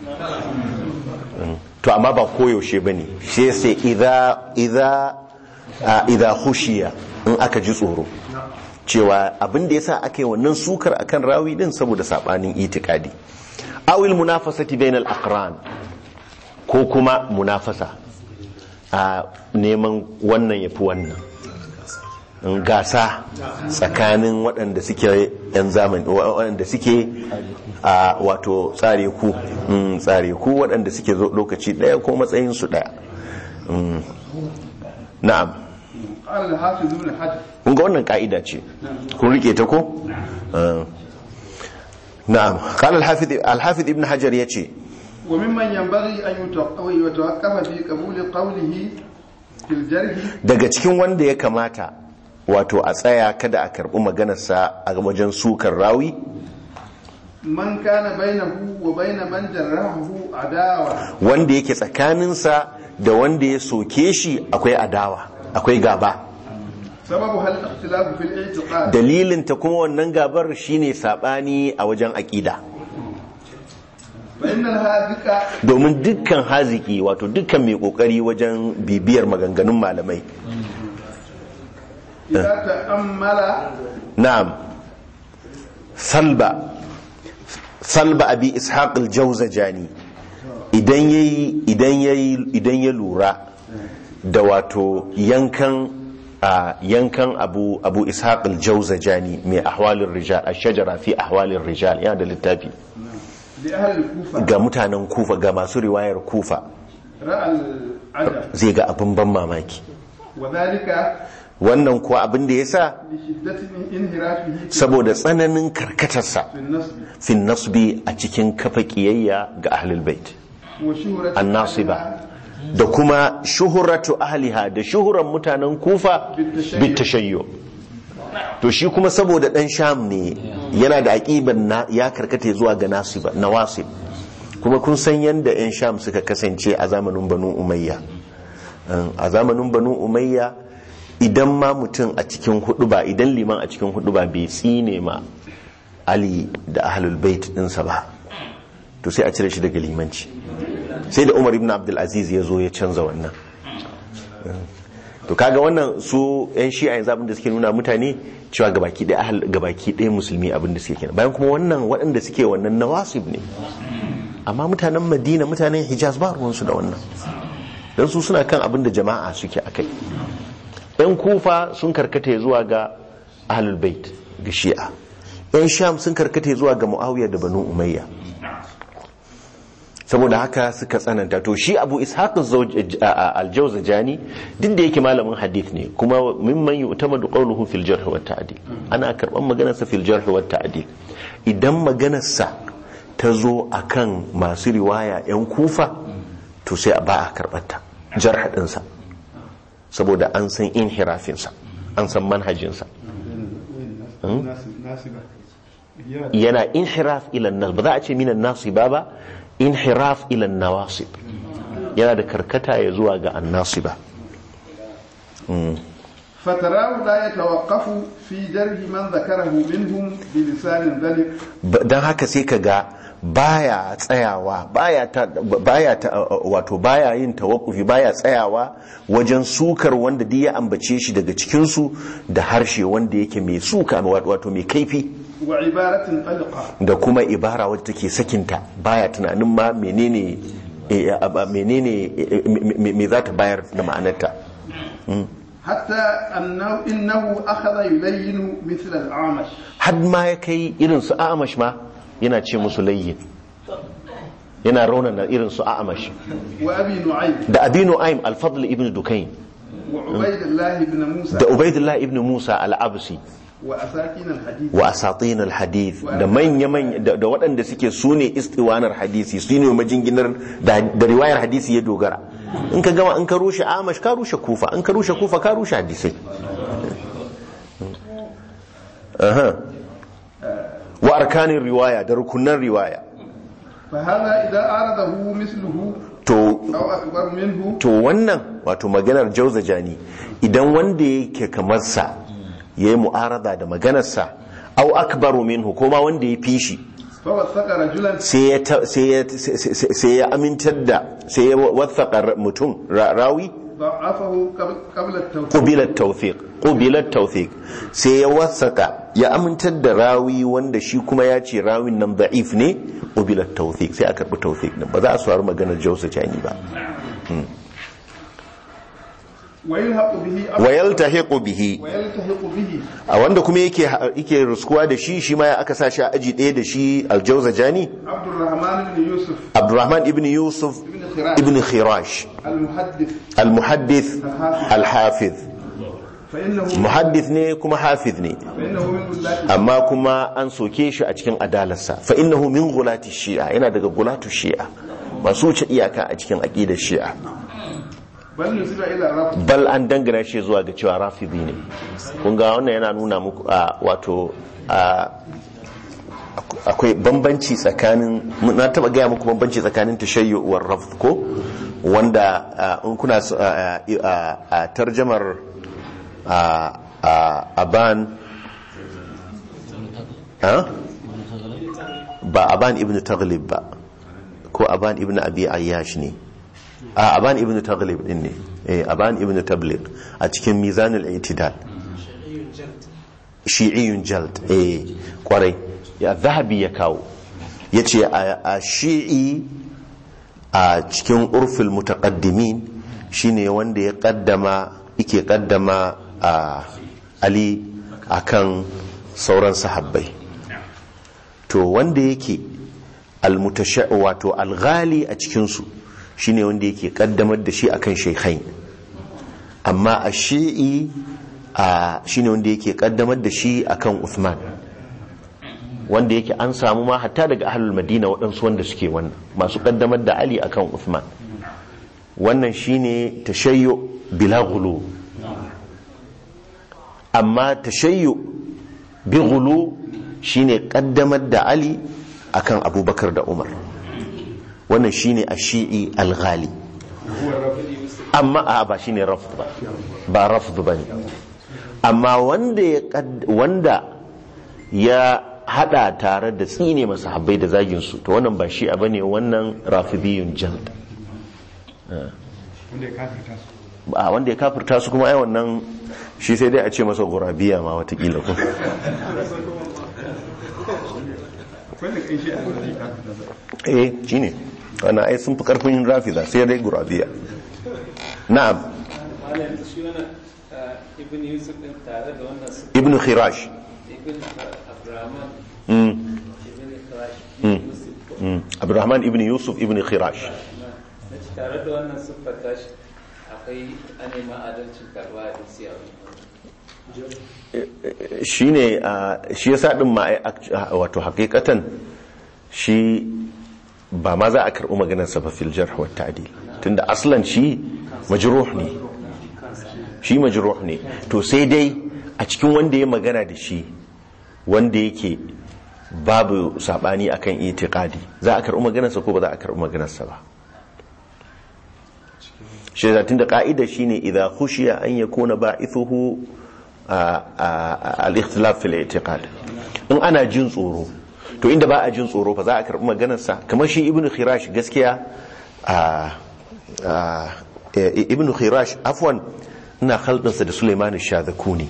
Mm, to amma ba koyaushe bane shi sai idza idza a, idza khushiya in aka ji tsoro cewa abin da yasa aka yi wannan sukar akan rawi din saboda sabanin itikadi awil munafasati bainal aqran ko kuma munafasa a neman wannan yafi wannan in gasa tsakanin waɗanda suke yan zamani waɗanda suke a wato tsare ku mm, tsare ku waɗanda suke zo lokaci ɗaya ko matsayin su ɗaya Mm. na'am قال الحافظ ابن حجر kun ga wannan ka'ida ce kun rike ta ko Ah. na'am qala al-hafiz al-hafiz ibn hajar yace وممن ينبغي أن يتوقف يتوقف في قبول قوله في الجرح daga cikin wanda ya kamata wato a tsaya kada a karbi maganarsa a wajen sukar rawi من كان بينه وبين من جرحه عداوة wanda yake tsakaninsa da wanda ya soke shi akwai adawa akwai gaba سببها الاختلاف في الاعتقاد dalilin ta kuma wannan gabar shine sabani a wajen aƙida فإن الهاذق domin dukkan haziki wato dukkan mai kokari wajen bibiyar maganganun malamai إذا تأمل na'am salba salba abi ishaq al-jawzajani idan yayi idan yayi idan ya lura da wato yankan a yankan abu abu ishaq al-jawzajani mai ahwalir rijal ash-shajara fi ahwalir rijal yana da littafi لأهل الكوفة ga mutanen kufa ga masu riwayar kufa رأى العجب zai ga abin ban mamaki وذلك wannan kuwa abin da yasa لشدة انحرافه في saboda tsananin karkatarsa النصب fin nasbi a cikin kafa kiyayya ga ahlul bait وشهرة annasiba da kuma shuhuratu ahliha da shuhuran mutanen kufa bitashayyo to shi kuma saboda dan sham ne yana da aqiban na ya karkata zuwa ga nasiba nawasib kuma kun san yanda yan sham suka kasance a zamanin banu umayya a zamanin banu umayya idan ma mutum a cikin hudu ba idan liman a cikin hudu ba bai tsine ma ali da ahlul bait dinsa ba to sai a cire shi daga limanci sai da umar ibn abdulaziz ya zo ya canza wannan to kaga wannan su yan shi'a yanzu abin da suke nuna mutane cewa gabaki ɗaya ahal gabaki ɗaya musulmi abin da suke kenan bayan kuma wannan waɗanda suke wannan nawasib ne amma mutanen madina mutanen hijaz ba ruwansu da wannan don su suna kan abin da jama'a suke akai yan kufa sun karkata zuwa ga ahlul bait ga shi'a yan sham sun karkata zuwa ga muawiya da banu umayya saboda haka suka tsananta to shi abu ishaq al-jawzajani duk da yake malamin hadith ne kuma mimman yu'tamadu qawluhu fil jarh wa ta'dil ana karban maganar sa fil jarh wa ta'dil idan maganar sa ta zo akan masu riwaya yan kufa to sai ba a karbar ta jarh din sa saboda an san inhirafin sa an san manhajin sa ناسبة yana inhiraf ila nas ba za a ce minan nasiba ba inhiraf ila nawasib yana da karkata ya zuwa ga annasiba فتراه لا يتوقف في جرح من ذكره منهم بلسان ذلك don haka sai ka ga baya tsayawa baya ta baya ta wato baya yin tawakkufi baya tsayawa wajen sukar wanda duk ya ambace shi daga cikin su da harshe wanda yake mai suka wato mai kaifi وعبارة طلقة da kuma ibara wadda take sakinta baya tunanin ma menene eh, ab- menene eh, me- me me za ta bayar da ma'anarta حتى أنه إنه أخذ يلين مثل الأعمش har ma ya kai irin su amash ma yana ce musu layyin yana raunana irin su amash وأبي نعيم da abinu aim alfadl ibn dukain وعبيد الله بن موسى da ubaidullah ibn musa al-absi وأساكين الحديث wa asatin al-hadith da manya manya da da waɗanda suke sune istiwanar hadisi su ne majinginar da da riwayar hadisi ya dogara in ka gama in ka rushe amash ka rushe kufa in ka rushe kufa ka rushe hadisai aha wa arkanin riwaya da rukunan riwaya فهذا إذا أعرضه مثله to أو أكبر منه to wannan wato maganar jauzajani idan wanda yake kamar sa yayi mu'arada da maganarsa au akbaru minhu ko ma wanda ya fi shi فوثق رجلا sai ya ta- sai ya sai- sai ya amintar da sai ya wathaka mutum ra- rawi ضعفه قبل قبل التوثيق qubilat tawfiq qubilat tawfiq sai ya wasaka ya amintar da rawi wanda shi kuma ya ce rawin nan da'if ne qubilat tawfiq sai a karbi tawfiq din ba za a saurari maganar jauzajani ba ويلحق به wa yaltahiqu bihi ويلتحق به a wanda kuma yake yake ruskuwa da shi shi ma ya aka sa shi a aji ɗaya da shi aljauzajani عبد الرحمن بن يوسف abdurrahman ibn yusuf بن خراش ibn khirash المحدث almuhaddith alhafiz فإنه muhaddith ne kuma hafiz ne فإنه من ذلك amma kuma an soke shi a cikin adalarsa fa innahu min gulati shi'a yana daga gulatu shi'a masu wuce iyaka a cikin aqidar shi'a bal nusiba ila raf bal an dangana shi zuwa ga cewa rafidi ne kun ga wannan yana nuna muku a wato a akwai bambanci tsakanin na taba gaya muku bambanci tsakanin tashayyu war rafd ko wanda a, in kuna s- a a- a tarjamar a a- aban ha? ba aban ibn taghlib ba ko aban ibn abi ayyash ne a aban ibn taghlib din ne eh aban ibn tabliq a cikin mizanul i'tidal shi'iyun jald eh kwarai ya zahabi ya kawo yace a a shi'i a cikin urfil mutaqaddimin shine wanda ya kaddama yake kaddama a ali akan sauran sahabbai to wanda yake almutasha wato alghali a cikinsu shine wanda yake kaddamar da shi akan shaykhain amma a shi'i a shine wanda yake kaddamar da shi akan Uthman wanda yake an samu ma hatta daga ahlul madina waɗansu wanda suke wannan masu kaddamar da ali akan Uthman wannan shine tashayyu bila ghulu amma tashayyu bi ghulu shine kaddamar da ali akan abubakar da umar wannan shine a shi'i al-ghali amma a ba shine rafd ba ba rafd bane amma wanda ya kad- wanda ya hada tare da tsine masa habbai da zagin su to wannan ba shi bane wannan rafidiyun jald wanda ya kafirta su a wanda ya kafirta su kuma ai wannan shi sai dai a ce masa gurabiya ma watakila ko akwai da kai shi a wanda ya kafirta su eh shine wannan ai sun fi karfin rafida sai dai gurabiya na'am malam shi wannan ibn yusuf din tare da wannan su ibnu khirash ibn abrahman mm. ibn khirash Mm. yusuf ko mm. abdurrahman ibn yusuf ibn khirash na ci tare da wannan siffar tashi akwai anema adalcin karba da siya shine a shi yasa din ma ai act- wato hakikatan shi ba ma za a karɓi maganar sa ba fil jarh wa ta'dil tunda aslan shi majruh ne shi majruh ne to sai dai a cikin wanda ya magana da shi wanda yake babu sabani akan itiqadi za a karɓi maganar sa ko ba za a karɓi maganar sa ba shi da tunda ka'ida shine idza khushiya an yakuna ba'ithuhu a- a- al-ikhtilaf fil i'tiqad in ana jin tsoro to inda ba a jin tsoro fa za a karbi maganar sa kamar shi ibnu khirash gaskiya a a- e- ibnu khirash afwan ina khaldin sa da Sulaiman ash-Shadhakuni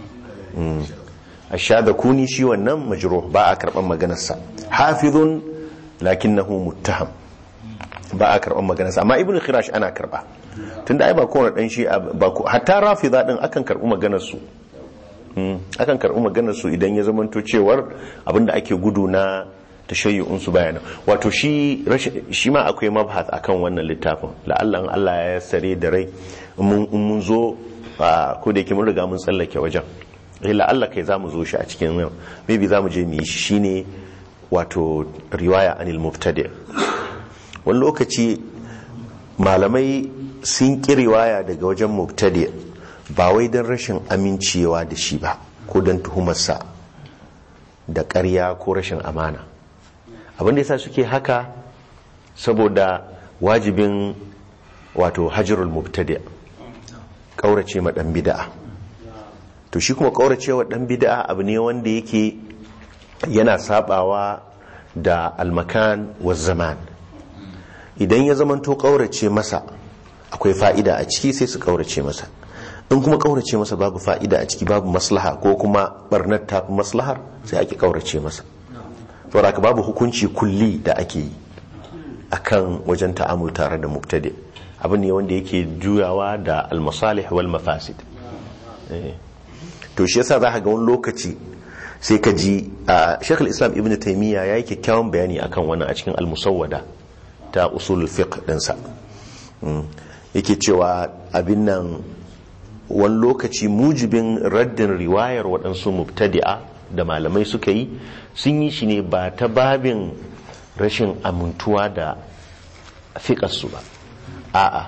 ash-Shadhakuni shi wannan majruh ba a karban maganar sa hafizun lakinnahu muttaham ba a karban maganar sa amma ibnu khirash ana karba tunda ai ba kowane dan shi ba ko hatta rafida din akan karbi maganar su Mm, akan karbi maganar su idan ya zamanto cewar abinda ake gudu na tashayyu'un su bayana wato shi rashin- shi ma akwai mabhath akan wannan littafin la'alla in Allah ya sare da rai in mun in mun zo a, ko da yake mun riga mun tsallake wajen eh la'alla kai zamu zo shi a cikin yau maybe zamu je mu yi shi shine wato riwaya anil mubtadi wani lokaci malamai sun ƙi riwaya daga wajen mubtadi ba wai don rashin amincewa da shi ba ko don tuhumarsa da ƙarya ko rashin amana abinda yasa suke haka saboda wajibin wato hajjirul mubtadi ƙaurace ma ɗan bida'a to shi kuma ƙaurace wa ɗan bida'a abu ne wanda yake yana sabawa da almakan wa zaman idan ya zamanto ƙaurace masa akwai fa'ida a ciki sai su ƙaurace masa in kuma ƙaurace masa babu fa'ida a ciki babu maslaha ko kuma barnar tafi maslahar sai ake ƙaurace masa saboda haka babu hukunci kulli da ake yi akan wajen ta'amul tare da mubtadi abu ne wanda yake juyawa da almasalih wal mafasid Eh. to shi yasa za ka ga wani lokaci sai ka ji a shekul islam ibn taimiyya ya yi kyakkyawan bayani akan wannan a cikin almusawwada ta usul fiqh dinsa Mm. yake cewa abin nan wani lokaci mujibin raddin riwayar waɗansu mubtadi'a da malamai suka yi sun yi shi ne ba ta babin rashin amintuwa da fiƙarsu ba a'a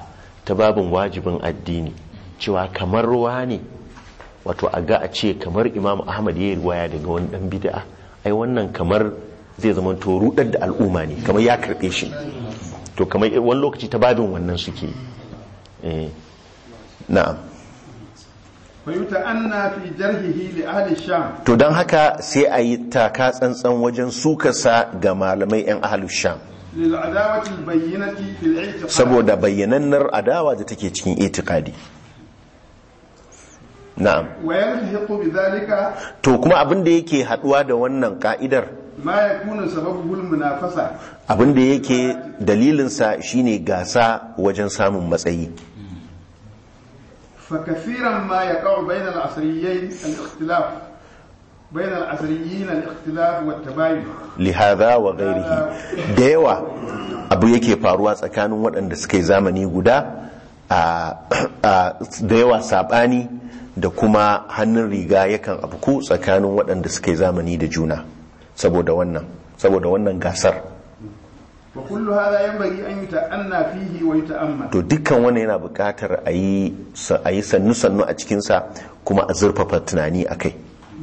ta babin wajibin addini cewa kamar ruwa ne wato a ga a ce kamar imam ahmad ya yi ruwaya daga wani dan bid'a ai wannan kamar zai zama to rudar da al'umma ne kamar ya karbe shi to kamar wani lokaci ta babin wannan suke eh na'am فيتأنى في جرحه لأهل الشام to don haka sai a yi taka tsantsan wajen sukarsa ga malamai 'yan ahalus sham للعداوة البينة في الاعتقاد saboda bayyanannar adawa da take cikin itikadi na'am ويلحق بذلك to kuma abin da yake haduwa da wannan ka'idar ما يكون سببه المنافسة abin da yake dalilinsa shine gasa wajen samun matsayi فكثيرا ما يقع بين العصريين الاختلاف بين العصريين الاختلاف والتباين lihada wa gairihi da yawa abu yake faruwa tsakanin waɗanda suka yi zamani guda a a- da yawa saɓani da kuma hannun riga yakan afku tsakanin waɗanda suka yi zamani da juna saboda wannan saboda wannan gasar وكل هذا ينبغي أن يتأنى فيه ويتأمل to dukkan wannan yana buƙatar a yi a yi sannu-sannu a cikinsa kuma a zurfafa tunani a kai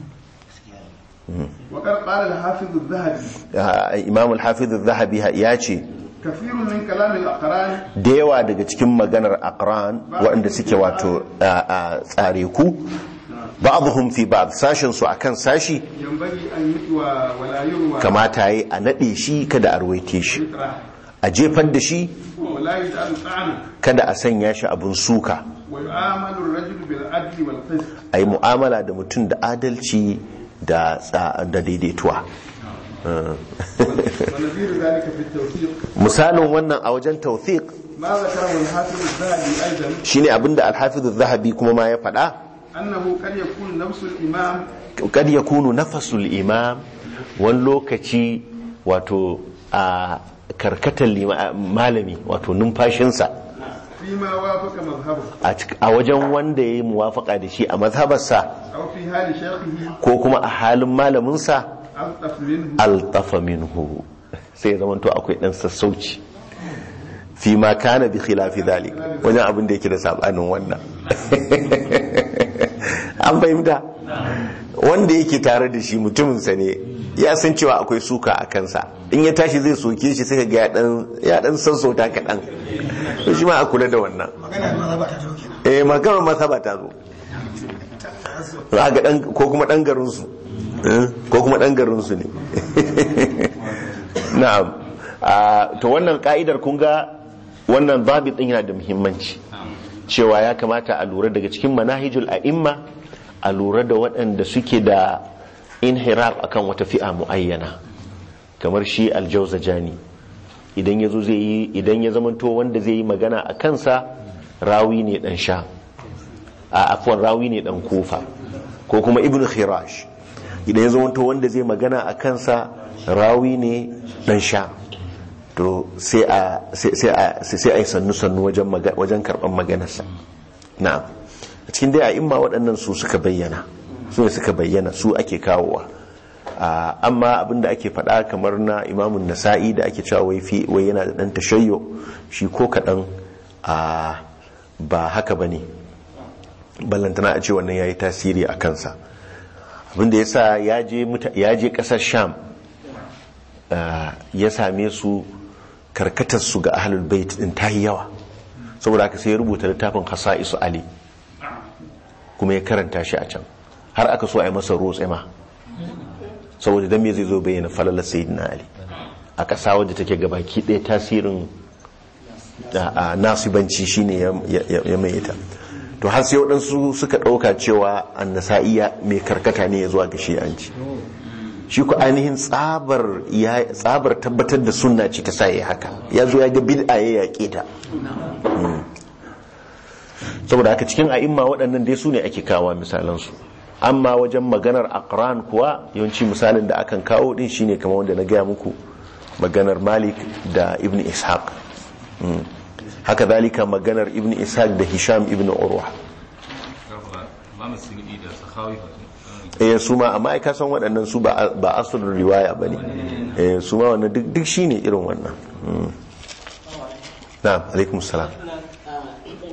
وقد قال الحافظ الذهبي imam al-hafiz zahabi ya ce كثير من كلام الأقران da yawa daga cikin maganar aqran waɗanda suke wato a- a tsare ku ba'dhum fi ba'd sashin su akan sashi ينبغي أن يتوى ولا يروى kamata yi a nade shi kada a ruwaite shi يطرح a jefar da shi ولا يجعل طعنا kada a sanya shi abun suka ويعامل الرجل بالعدل والقسط a yi mu'amala da mutum da adalci da tsa- da daidaituwa ونظير ذلك في التوثيق misalin wannan a wajen tawfiq ما ذكره الحافظ الذهبي أيضا shine abinda al-hafiz zahabi kuma ma ya faɗa أنه قد يكون نفس الإمام kad yakunu nafasul imam wani lokaci wato a karkatar lima- malami wato numfashinsa فيما وافق مذهبه a cik- a wajen wanda ya yi muwafaka da shi a mazhabarsa أو في حال شيخه ko kuma a halin malaminsa ألطف منه altafa minhu sai ya zamanto akwai dan sassauci fi ma kana bi khilafi dhalik wajen abin da yake da sabanin wannan an fahimta wanda yake tare da shi mutuminsa ne ya san cewa akwai suka a kansa in ya tashi zai soke shi sai ga ya dan ya dan sassauta kaɗan to shi ma a kula da wannan eh maganar mazhaba ta zo za ga dan ko kuma dan garin su eh, ko kuma dan garin su ne na'am Ah, to wannan ka'idar kun ga wannan babit din yana da muhimmanci cewa ya kamata a lura daga cikin manahijul a'imma a lura da waɗanda suke da inhiraf akan wata fi'a muayyana kamar shi aljauzajani idan ya zo zai yi idan ya zamanto wanda zai yi magana a kansa rawi ne dan sha a afwan rawi ne dan kofa ko kuma ibn khirash idan ya zamanto wanda zai magana a kansa rawi ne dan sha to sai a sai a sai a yi sannu sannu wajen maga- wajen karban maganarsa na'am a cikin dai a imma waɗannan su suka bayyana su ne suka bayyana su ake kawowa Ah, amma abinda ake faɗa kamar na imamun nasa'i da ake cewa wai fi wai yana da ɗan tashayyo shi ko kaɗan a ba haka ba ne ballantana a ce wannan ya yi tasiri a kansa abinda ya sa ya je muta- ya je ƙasar sham ah, ya same su karkatarsu ga ahlul bait din ta yi yawa saboda haka sai ya rubuta littafin hasa'isu ali kuma ya karanta shi a can har aka so a yi masa rotse ma saboda dan me zai zo bayyana falalar sayyidina ali a ƙasa wadda take gabaki ɗaya tasirin a a nasibanci shine ya ya- ya mai ita to har sai waɗansu suka ɗauka cewa annasa'iya mai karkata ne ya zuwa ga shi'anci shi ku ainihin tsabar ya tsabar tabbatar da sunna ce ta sa ya haka ya zo ya ga bid'a ya yaƙe ta Mm. saboda haka cikin a'imma waɗannan dai su ne ake kawo misalansu amma wajen maganar aqran kuwa yawanci misalin da akan kawo din shine kamar wanda na gaya muku maganar malik da ibn ishaq Mm. haka zalika maganar ibn ishaq da hisham ibn urwa ba mu sirri da sahawi ba eh su ma amma ai ka san waɗannan su ba ba asalin riwaya bane eh su ma wannan duk duk shine irin wannan Mm. na'am alaikum salam ita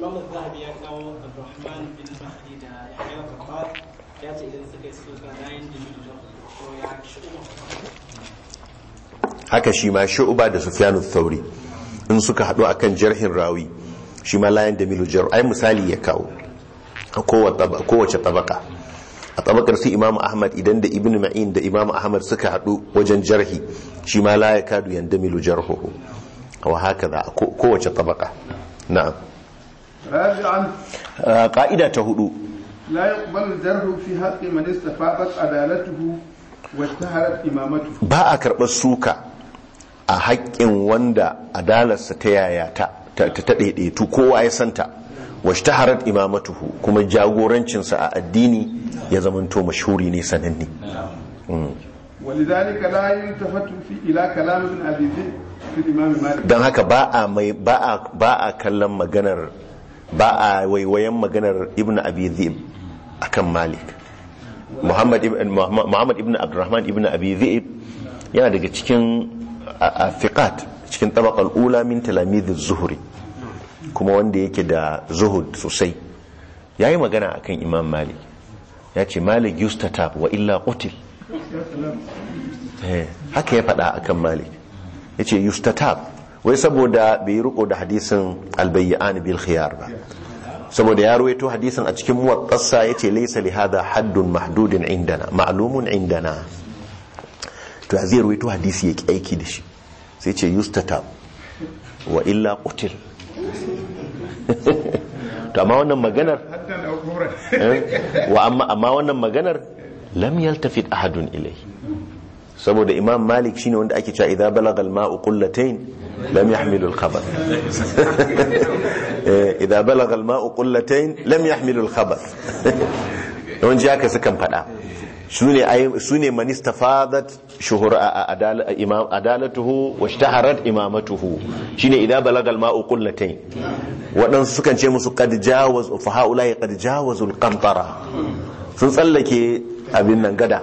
haka shi ma shu'ba da sufyanu thauri in suka haɗu akan jarhin rawi shi ma layan da milu jar ai misali ya kawo a kowace tabaka a tabakar su imamu ahmad idan da ibn ma'in da imamu ahmad suka haɗu wajen jarhi shi ma la ya kadu yanda milu jarhuhu wa haka za kowace tabaka na'am rabi'an ka'ida ta hudu la yaqbalu jarhu fi haqqi man istafaqat adalatuhu wa taharat imamatuhu ba a karɓar suka a haƙƙin wanda adalarsa ta yaya ta ta ɗaiɗaitu kowa ya santa wasu ta harar imamatuhu kuma jagorancinsa a addini ya zamanto mashuri ne sananne ولذلك لا يلتفت في الى كلام ابن ابي ذئب في الامام مالك don haka ba a mai ba a ba a kallon maganar ba a waiwayen maganar ibn abi dhib akan malik muhammad ibn muhammad ibn abdurrahman ibn abi dhib yana daga cikin fiqat cikin tabaqal ula min talamidh zuhri kuma wanda yake da zuhud sosai yayi magana akan imam malik ya ce malik yustatab wa illa qutil Eh, haka ya faɗa akan malik ya ce yustatab wai saboda bai riko da hadisin albayyan bil khiyar ba saboda ya ruwaito hadisin a cikin muwattasa ya ce laisa li hada haddun mahdudin indana ma'lumun indana to ya zai ruwaito hadisi ya ki aiki da shi sai ce yustatab wa illa qutil to amma wannan maganar eh, wa amma amma wannan maganar lam yaltafit ahadun ilai saboda imam malik shine wanda ake cewa idza balagal ma'u qullatayn lam yahmilu al-khabath idza balagal ma'u qullatayn lam yahmilu al-khabath yawanci haka sukan fada sune sune man istafadat shuhur imam adalatuhu wa ishtaharat imamatuhu shine idza balagal ma'u qullatayn waɗansu sukan ce musu qad jawaz fa haula qad jawazul qantara sun tsallake abin nan gada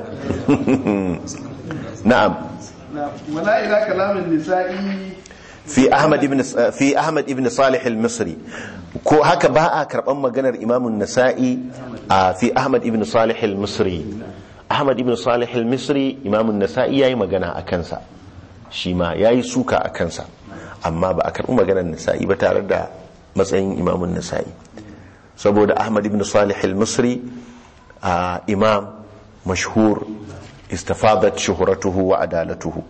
na'am ولا الى كلام النسائي fi ahmad ibn fi ahmad ibn salih al-misri ko haka ba a karban maganar imam an-nasa'i a fi ahmad ibn salih al-misri ahmad ibn salih al-misri imam an-nasa'i yayi magana a kansa shi ma yayi suka a kansa amma ba a karbi maganar nasa'i ba tare da matsayin imam an-nasa'i saboda ahmad ibn salih al-misri imam mashhur istafadat shuhratuhu wa adalatuhu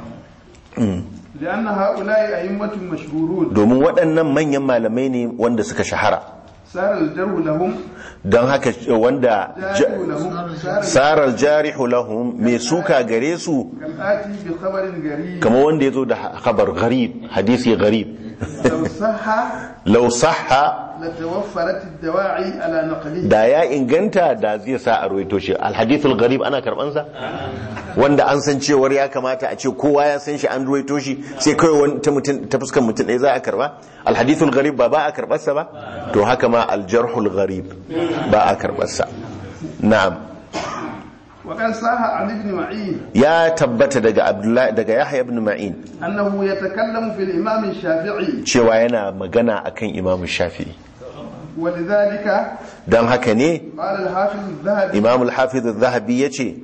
لان هؤلاء ائمه مشهورون domin waɗannan manyan malamai ne wanda suka shahara صار الجرح لهم don haka wanda جارح لهم صار sarar jarihu lahum mai suka gare su كالآتي بخبر غريب kama wanda ya zo da khabar gharib hadisi gharib لو صح lau sahha لتوفرت الدواعي على نقله da ya inganta da zai sa a ruwaito shi alhadithul gharib ana karbansa wanda an san cewar ya kamata a ce kowa ya san shi an ruwaito shi sai kawai wani ta mutum ta fuskar mutum ɗaya za a karba alhadithul gharib ba ba a karbarsa ba to haka ma aljarhul gharib ba a karbarsa na'am وقد صح عن ابن معين ya tabbata daga abdullahi daga yahya ibn ma'in أنه يتكلم في الإمام الشافعي cewa yana magana akan imamu shafi'i ولذلك don haka ne قال الحافظ الذهبي imamul hafiz zahabi ya ce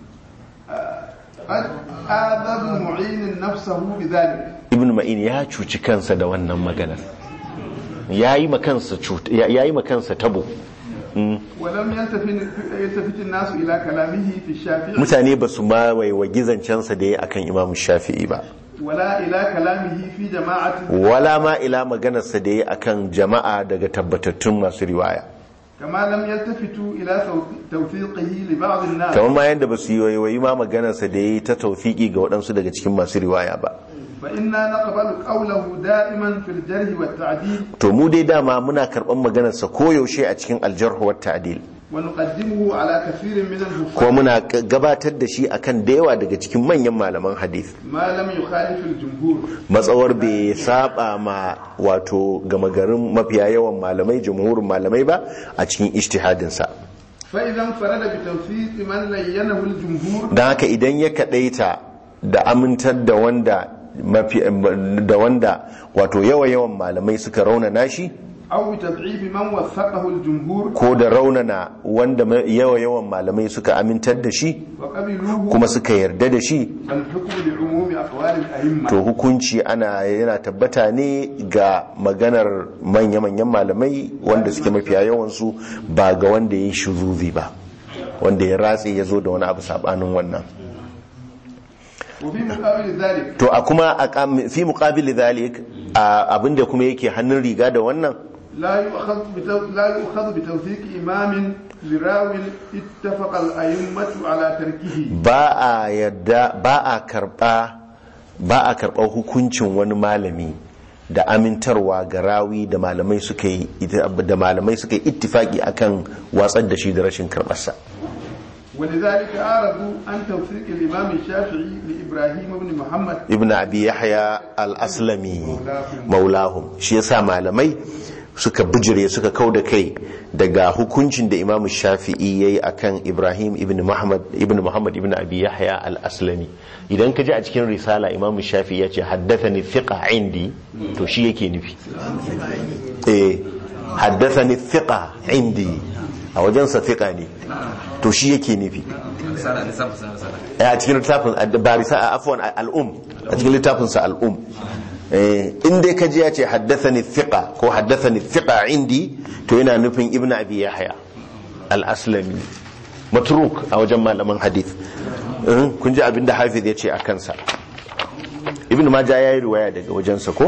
قد آذى ابن معين نفسه بذلك ibn ma'in ya cuci kansa da wannan maganar ya yi makansa cut- ya ya yi makansa tabo ولم يلتفت يلتفت الناس إلى كلامه في الشافعي mutane ba su ma waiwa gizancensa da ya akan imamu shafi'i ba ولا إلى كلامه في جماعة wala ma ila maganarsa da ya akan jama'a daga tabbatattun masu riwaya كما لم يلتفتوا إلى تو- توثيقه لبعض الناس kamar ma yadda ba su yi waiwayi ma maganarsa da ya yi ta taufiki ga waɗansu daga cikin masu riwaya ba فإنا نقبل قوله دائما في الجرح والتعديل to mu dai dama muna karɓar maganarsa koyaushe a cikin aljarhu wa ta'dil ونقدمه على كثير من ko الحفاظ muna gabatar da shi akan da yawa daga cikin manyan malaman hadith ما لم يخالف الجمهور matsawar bai saba ma wato gama garin mafiya yawan malamai jamhurin malamai ba a cikin ijtihadinsa فإذا انفرد بتوثيق من لينه الجمهور don haka idan ya kadaita da amintar da wanda mafi da wanda wato yawa yawan malamai suka raunana shi أو بتضعيف من وثقه الجمهور ko da raunana wanda ma- yawa yawan malamai suka amintar da shi وقبلوه kuma suka yarda da shi الحكم لعموم أقوال الأئمة to hukunci ana yana tabbata ne ga maganar manya-manyan malamai wanda suke mafiya yawansu ba ga wanda ya yi shuzuzi ba wanda ya ratse ya zo da wani abu sabanin wannan وفي مقابل ذلك to a kuma a kam- fi muqabil zalik a abinda kuma yake hannun riga da wannan لا يؤخذ بتو... لا يؤخذ بتوثيق إمام لراو اتفق الأئمة على تركه ba a yadda ba a karba ba a karɓar hukuncin wani malami da amintarwa ga rawi da malamai suka yi da malamai suka yi ittifaki akan watsar da shi da rashin karɓarsa ولذلك أعرضوا عن توثيق الإمام الشافعي لإبراهيم بن محمد ibn abi yahya al-aslami maulahum shi yasa malamai suka bijire suka kau da kai daga hukuncin da imamu shafi'i yayi akan ibrahim ibn muhammad ibn muhammad ibn abi yahya al-aslami idan ka ji a cikin risala imamu shafi'i ya ce haddathani thiqa indi to shi yake nufi eh haddathani thiqa indi a wajensa thiqa ne to shi yake nufi risala lissafa sanar risala a cikin littafin barisa a afwan al'um a cikin littafinsa al'um in dai kaji ya ce haddathani thiqa ko haddathani thiqa indi to yana nufin ibn abi yahya al-aslami matruk a wajen malaman hadith Eh, kun ji abin da hafiz ya ce a kansa ibn majah ya yi riwaya daga wajensa ko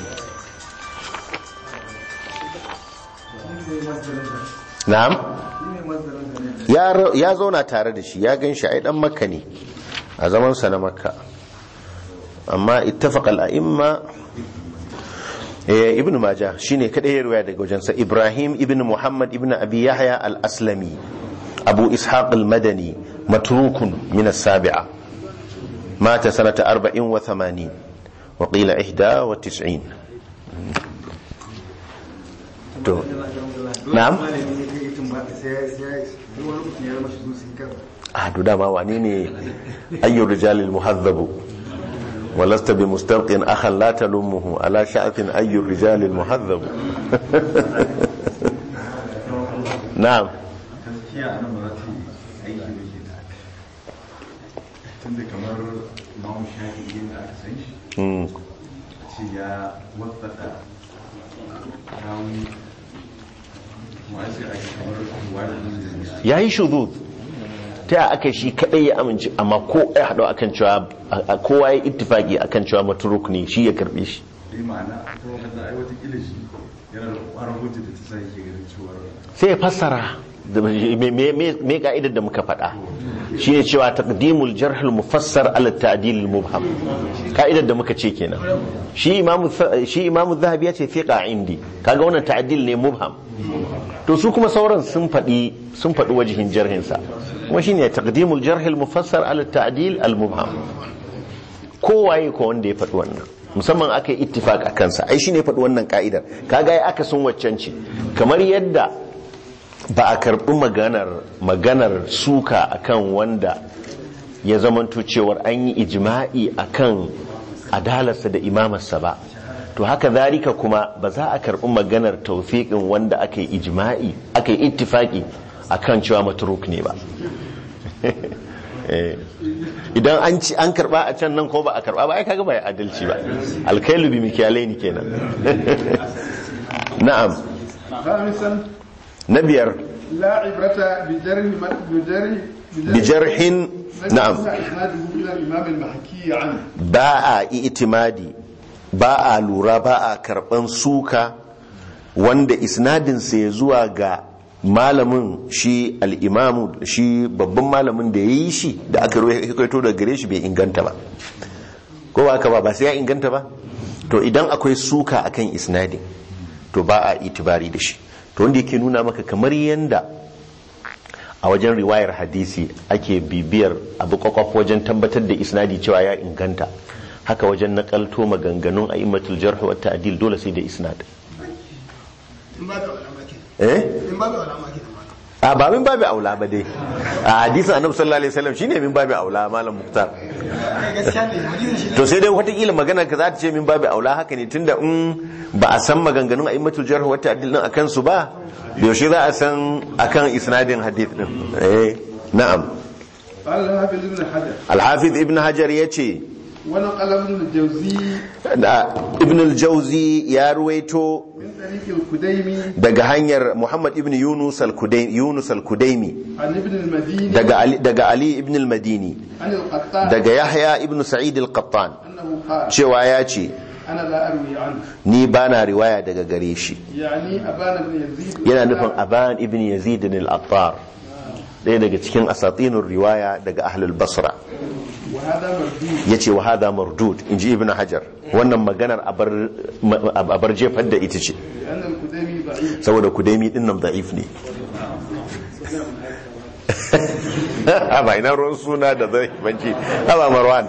na'am ya ra- ya zauna tare da shi ya gan shi ai dan makka ne a zamansa na makka amma ittafaqal a'imma eh ibnu majah shine kadai ya riwaya daga wajensa ibrahim ibn muhammad ibn abi yahya al-aslami abu ishaq al-madani matrukun min as-sabi'a mata sanata 84 wa qila 91 to na'am a to dama wane ne ayyur rijalil muhazzabu ولست بمستلق اخا لا تلمه على شأف اي الرجال المهذب نعم gaskiya a nan ba za ta yi aiki da ke da tunda kamar mamu shafi da aka san shi Mm. ce ya wasata rawun ma'aikata ake kamar wani da yayi shudud ta ya aka shi kadai ya amince amma ko ya hado akan cewa a- kowa ya ittifaki akan cewa matruk ne shi ya karbe shi ya ma'ana ta wakanda ai wata kila shi yana da ƙwarar hujja da ta sa yake ganin cewar sai ya fassara da me- me me- me ka'idar da muka faɗa shine cewa taqdimul jarh al mufassar ala ta'dil al mubham ka'idar da muka ce kenan shi imamu Th- shi imamu zahabi ya ce fiqa indi kaga wannan ta'dil ne mubham to su kuma sauran sun faɗi sun faɗi wajihin jarhin sa kuma shine taqdimul jarh al mufassar ala ta'dil al mubham kowaye ko wanda ya faɗi wannan musamman aka yi ittifaq a kansa ai shine ya faɗi wannan ka'idar kaga ya aka sun waccan ce kamar yadda ba a karɓi maganar maganar suka akan wanda ya zamanto cewar an yi ijma'i akan adalarsa da imamarsa ba to haka zalika kuma ba za a karɓi maganar taufiƙin wanda aka yi ijma'i aka yi ittifaki akan cewa matruk ne ba Eh, idan an ci an karba a can nan ko ba a karba ba ai kaga ba ya adalci ba alkailu bi mikyalaini kenan na'am خامسا na biyar لا عبرة بجرح من- بجرح bijarhin na'am إسناده إلى الإمام المحكي عنه ba a itimadi ba a lura ba a karban suka wanda isnadinsa ya zuwa ga malamin shi al'imamu shi babban malamin da ya yi shi da aka rikaito da gare shi bai inganta ba ko ba ka ba ba sai ya inganta ba to idan akwai suka akan isnadin to ba a itibari da shi to wanda yake nuna maka kamar yanda a wajen riwayar hadisi ake bibiyar abu kwakwaf wajen tabbatar da isnadi cewa ya inganta haka wajen nakalto maganganun a imatul jarh wa ta'dil dole sai da isnad eh a ba min babu aula ba dai a hadisin annabi sallallahu alaihi wasallam shine min babu aula malam muktar to sai dai watakila magana ka za ta ce min babu aula haka ne tunda in ba a san maganganun a'immatul jarh wa ta'dil din akan su ba yaushe za a san akan isnadin hadith din eh na'am قال الحافظ ابن حجر al-hafiz ibn hajar yace ونقل ابن الجوزي da ibn al-jawzi ya ruwaito من طريق الكديمي daga hanyar muhammad ibn yunus al-kudaimi yunus al-kudaimi عن ابن المديني daga ali daga ali ibn al-madini عن القطان daga yahya ibn sa'id al-qattan أنه قال cewa ya ce أنا لا أروي عنه ni bana riwaya daga gare shi يعني أبان بن يزيد yana nufin aban ibn yazid al-attar ɗaya daga cikin asatinun riwaya daga ahlul basra وهذا مردود ya ce wa hada mardud in ji ibn hajar wannan maganar abar abar jefar da ita ce لأن الكديمي ضعيف saboda kudemi din nan da'if ne ba ina ruwan suna da zai banci haba marwan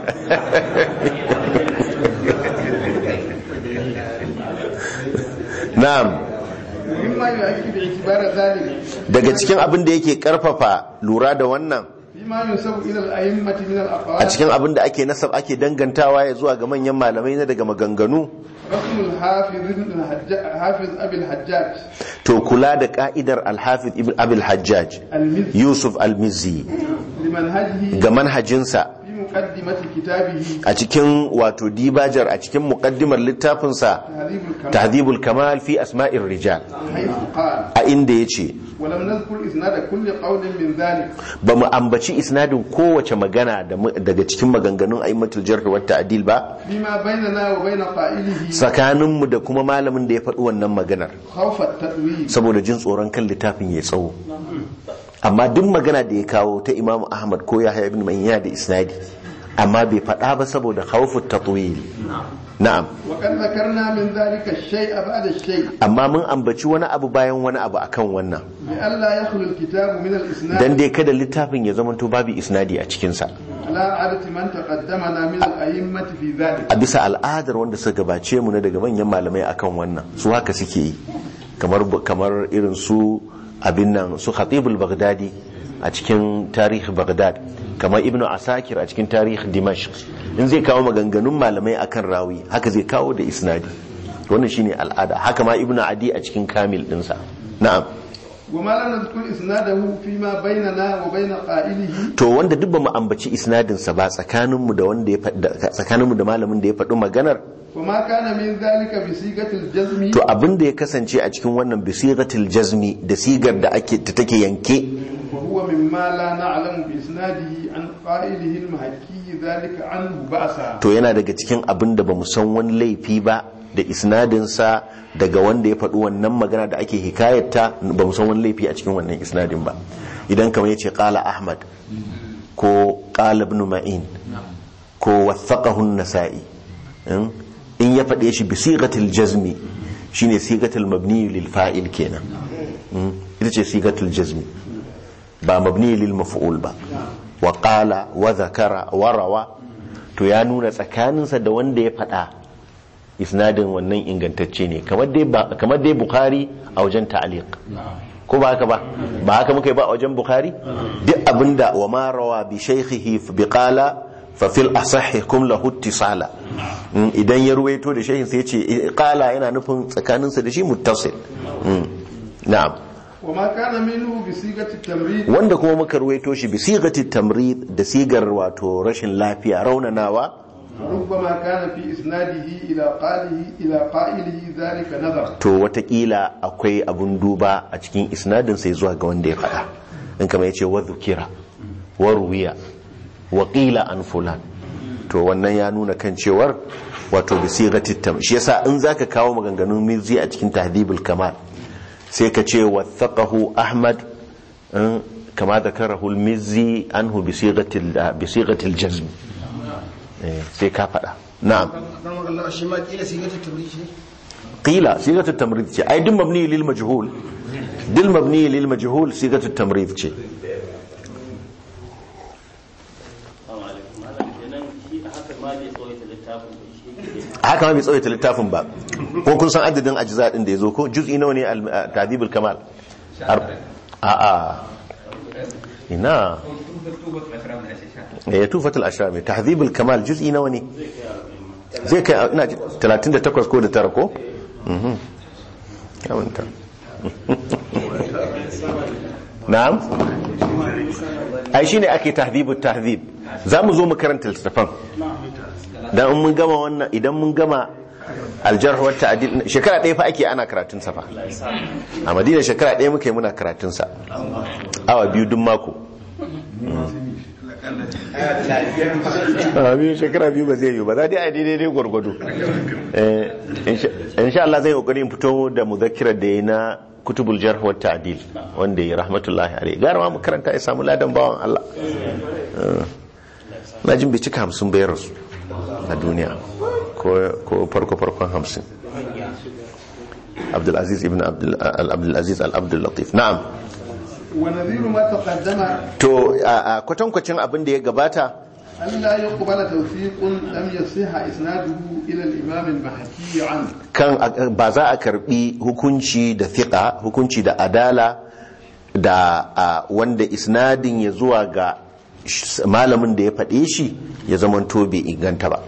na'am ومما يؤكد اعتبار ذلك daga cikin abin da yake karfafa lura da wannan فيما ينسب إلى الأئمة من a الأقوال cikin abin da ake nasab ake dangantawa ya zuwa ga manyan malamai na daga maganganu رسم الحافظ ابن الحجاج حافظ أبي الحجاج to kula da ka'idar alhafiz ibn abil hajjaj المزي yusuf al-mizzi لمنهجه ga manhajinsa في مقدمة كتابه a cikin wato dibajar a cikin muqaddimar littafinsa تهذيب الكمال tahdhibul kamal fi asma'ir rijal حيث قال a inda yace ولم نذكر إسناد كل قول من ذلك ba mu ambaci isnadin kowace magana da mu- daga cikin maganganun aimatul jarh wa ta'dil ba فيما بيننا وبين قائله tsakaninmu da kuma malamin da ya faɗi wannan maganar خوف التأويل saboda jin tsoron kan littafin ya tsawo amma duk magana da ya kawo ta imamu ahmad ko yahya ibn ma'in yana da isnadi amma bai faɗa ba saboda khawfut tatwil na'am وقد ذكرنا من ذلك الشيء بعد الشيء amma mun ambaci wani abu bayan wani abu akan wannan لئلا يخلو الكتاب من الإسناد dan dai kada littafin ya zamanto babu isnadi a cikinsa على عادة من تقدمنا من الأئمة في ذلك a bisa al'adar wanda suka gabace mu na daga manyan malamai akan wannan su haka suke yi kamar kamar irin su abin nan su khatibul baghdadi a cikin tarihi baghdad kamar ibnu asakir a cikin tarihi dimashq in zai kawo maganganun malamai akan rawi haka zai kawo da isnadi wannan shine al'ada haka ma ibnu adi a cikin kamil dinsa na'am وما لا نذكر إسناده فيما بيننا وبين قائله to wanda duk ba mu ambaci isnadinsa ba tsakaninmu da wanda ya faɗi tsakaninmu da malamin da ya faɗi maganar وما كان من ذلك بصيغة الجزم to abin da ya kasance a cikin wannan bisigatil jazmi da sigar da ake ta take yanke وهو مما لا نعلم بإسناده عن قائله المحكي ذلك عنه بأسا to yana daga cikin abin da bamu san wani laifi ba da isnadinsa daga wanda ya faɗi wannan magana da ake hikayarta bamu san wani laifi a cikin wannan isnadin ba idan kamar yace qala ahmad ko qala ibn ma'in ko wathaqahu an-nasa'i in in ya faɗe shi bisigatil jazmi shine sigatul mabni lil fa'il kenan Mm. ita ce sigatul jazmi ba mabni lil maf'ul ba wa qala wa zakara wa rawa to ya nuna tsakaninsa da wanda ya faɗa isnadin wannan ingantacce ne kamar dai ba kamar dai bukhari a wajen ta'liq ko ba haka ba ba haka muka yi ba a wajen bukhari duk abinda wa ma rawa bi shaykhihi bi qala fa fil asahhi kum lahu ittisala Mm, idan ya ruwaito da shaykhin sai ya ce qala yana nufin tsakaninsa da shi muttasil Mm, na'am وما كان منه بصيغة التمريض wanda kuma muka ruwaito shi bi sigati tamrid da sigar wato rashin lafiya raunanawa ربما كان في إسناده إلى قائله إلى قائله ذلك نظر to watakila akwai abun duba a cikin isnadin sai zuwa ga wanda ya faɗa in kama ya ce wa zukira wa ruwiya wa qila an fulan to wannan ya nuna kan cewar wato bi sigati tam shi yasa in zaka kawo maganganun mirzi a cikin tahdhibul kamal sai ka ce wathaqahu ahmad in kama zakarahu al-mizzi anhu bi sigati bi sigati al-jazm Eh, sai ka faɗa na'am shi ma kila sigatar tabri shi قيل صيغه التمريض ce ai duk mabni lil majhul dil mabni lil majhul صيغه التمريض ce Assalamu alaikum. Malam kenan shi haka ma bai tsawaita littafin ba shi ke haka ma bai tsawaita littafin ba ko kun san adadin ajza din da yazo ko juz'i nawa ne al- ta'dibul kamal Ar- a a ina ya tufatul ashrami tahdhibul kamal juz'i nawa ne zai kai ina ji 38 ko da tara ko mhm kamanta na'am ai shine ake tahdhibut tahdhib zamu zo mu karanta littafan dan in mun gama wannan idan mun gama aljarh wa ta'dil shekara ɗaya fa ake ana karatun sa fa a madina shekara ɗaya muke muna karatun sa awa biyu duk mako a biyu shekara biyu ba zai yi ba za dai a daidai dai gwargwado insha Allah zai kokari in fito da muzakirar da ya na kutubul jarh wa ta'dil wanda ya rahmatullahi alaihi gara ma mu karanta ya samu ladan bawan Allah na jin bai cika hamsin bayar rasu a duniya ko farko farkon hamsin abdulaziz ibn abdulaziz al-abdulatif na'am ونذير ما تقدم to a kwatankwacin abin da ya gabata ألا يقبل توثيق لم يصح إسناده إلى الإمام المحكي عنه kan ba za a karbi hukunci da fiqa hukunci da adala da a, wanda isnadin ya zuwa ga sh- malamin da ya faɗe shi ya zamanto bai inganta ba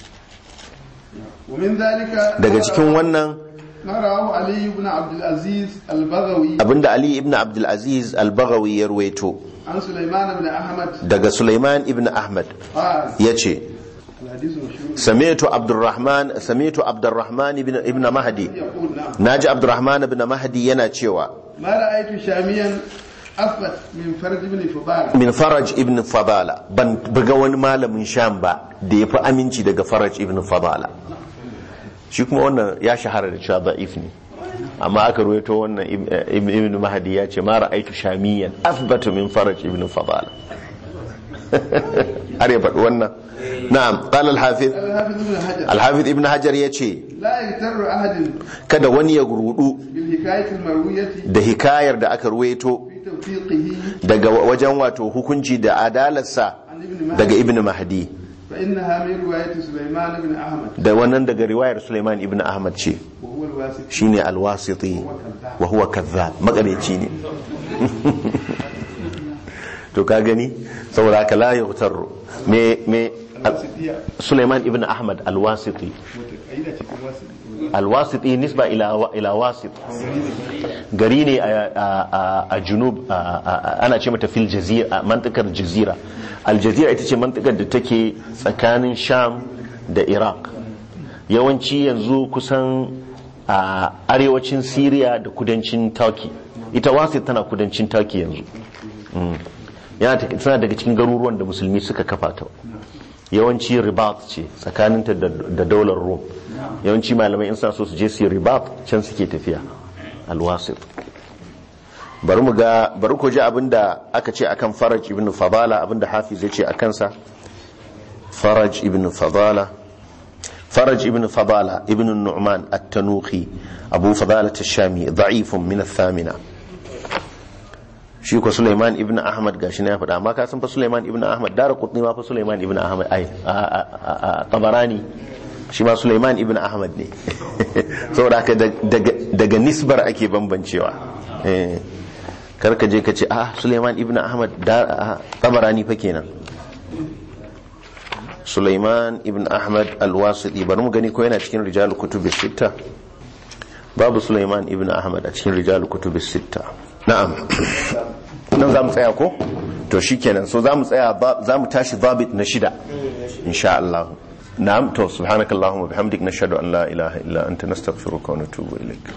ومن ذلك daga cikin wannan ما رواه علي بن عبد العزيز البغوي abinda ali ibn abdulaziz al-baghawi ya ruwaito عن سليمان بن أحمد daga sulaiman ibn ahmad قال ya ce الحديث مشهور سمعت عبد الرحمن سمعت عبد الرحمن ابن ابن مهدي يقول نعم naji عبد الرحمن ابن مهدي yana cewa ما رأيت شاميا أثبت من فرد بن فضال min faraj ibn fadala ban buga wani malamin sham ba da ya fi aminci daga faraj ibn fadala shi kuma wannan ya shahara da cewa da'if ne amma aka ruwaito wannan Ib- Ibn ibn mahdi ya ce ma ra'aitu shamiyan athbatu min faraj ibn fadala har ya faɗi wannan na'am qala al-hafiz الحافظ بن حجر al-hafiz ibn hajar ya ce لا يغتر أحد kada wani ya rudu بالحكاية المروية da hikayar da aka ruwaito في توثيقه daga wajen wato hukunci da adalarsa عن ابن daga مهدي ibn mahdi فإنها من رواية سليمان بن أحمد da wannan daga riwayar Suleiman ibn Ahmad ce وهو الواسط shine alwasiti wa huwa kadhab makareci ne to ka gani saboda haka la yughtaru me me الواسطية Suleiman ibn Ahmad alwasiti متقيدة في الواسط alwasiti nisba ila ila wasit gari ne a a- a- a junub a- a- ana ce mata fil jazira mantikar jazira aljazira ita ce mantikar da take tsakanin sham da iraq yawanci yanzu kusan a arewacin syria da kudancin turkey ita wasit tana kudancin turkey yanzu Mm. yana ta- tana daga cikin garuruwan da musulmi suka kafa ta yawanci ribat ce tsakaninta da da daular rome yawanci malamai in sa so su je su yi ribat can suke tafiya alwasir bari mu ga bari ku ji abinda aka ce akan faraj ibn fadala abinda hafiz ya ce a kansa faraj ibn fadala فرج ابن فضالة ابن النعمان التنوخي أبو فضالة الشامي ضعيف من الثامنة shi ko Sulaiman ibn Ahmad gashi na ya faɗa amma ka san fa Sulaiman ibn Ahmad dara kutni ma fa Sulaiman ibn Ahmad ai a- a- a- a- Tabarani shi ma Sulaiman ibn Ahmad ne saboda haka daga daga nisbar ake bambancewa eh kar ka je ka ce ah Sulaiman ibn Ahmad da a- Tabarani fa kenan Sulaiman ibn Ahmad al-Wasiti bari mu gani ko yana cikin rijalul kutubis sitta babu Sulaiman ibn Ahmad a cikin rijalul kutubis sitta na'am nan za mu tsaya ko to shikenan so za mu tsaya za mu tashi babit na shida insha Allah na'am to subhanakallahumma bihamdik nashhadu an la ilaha illa anta nastaghfiruka wa natubu ilaik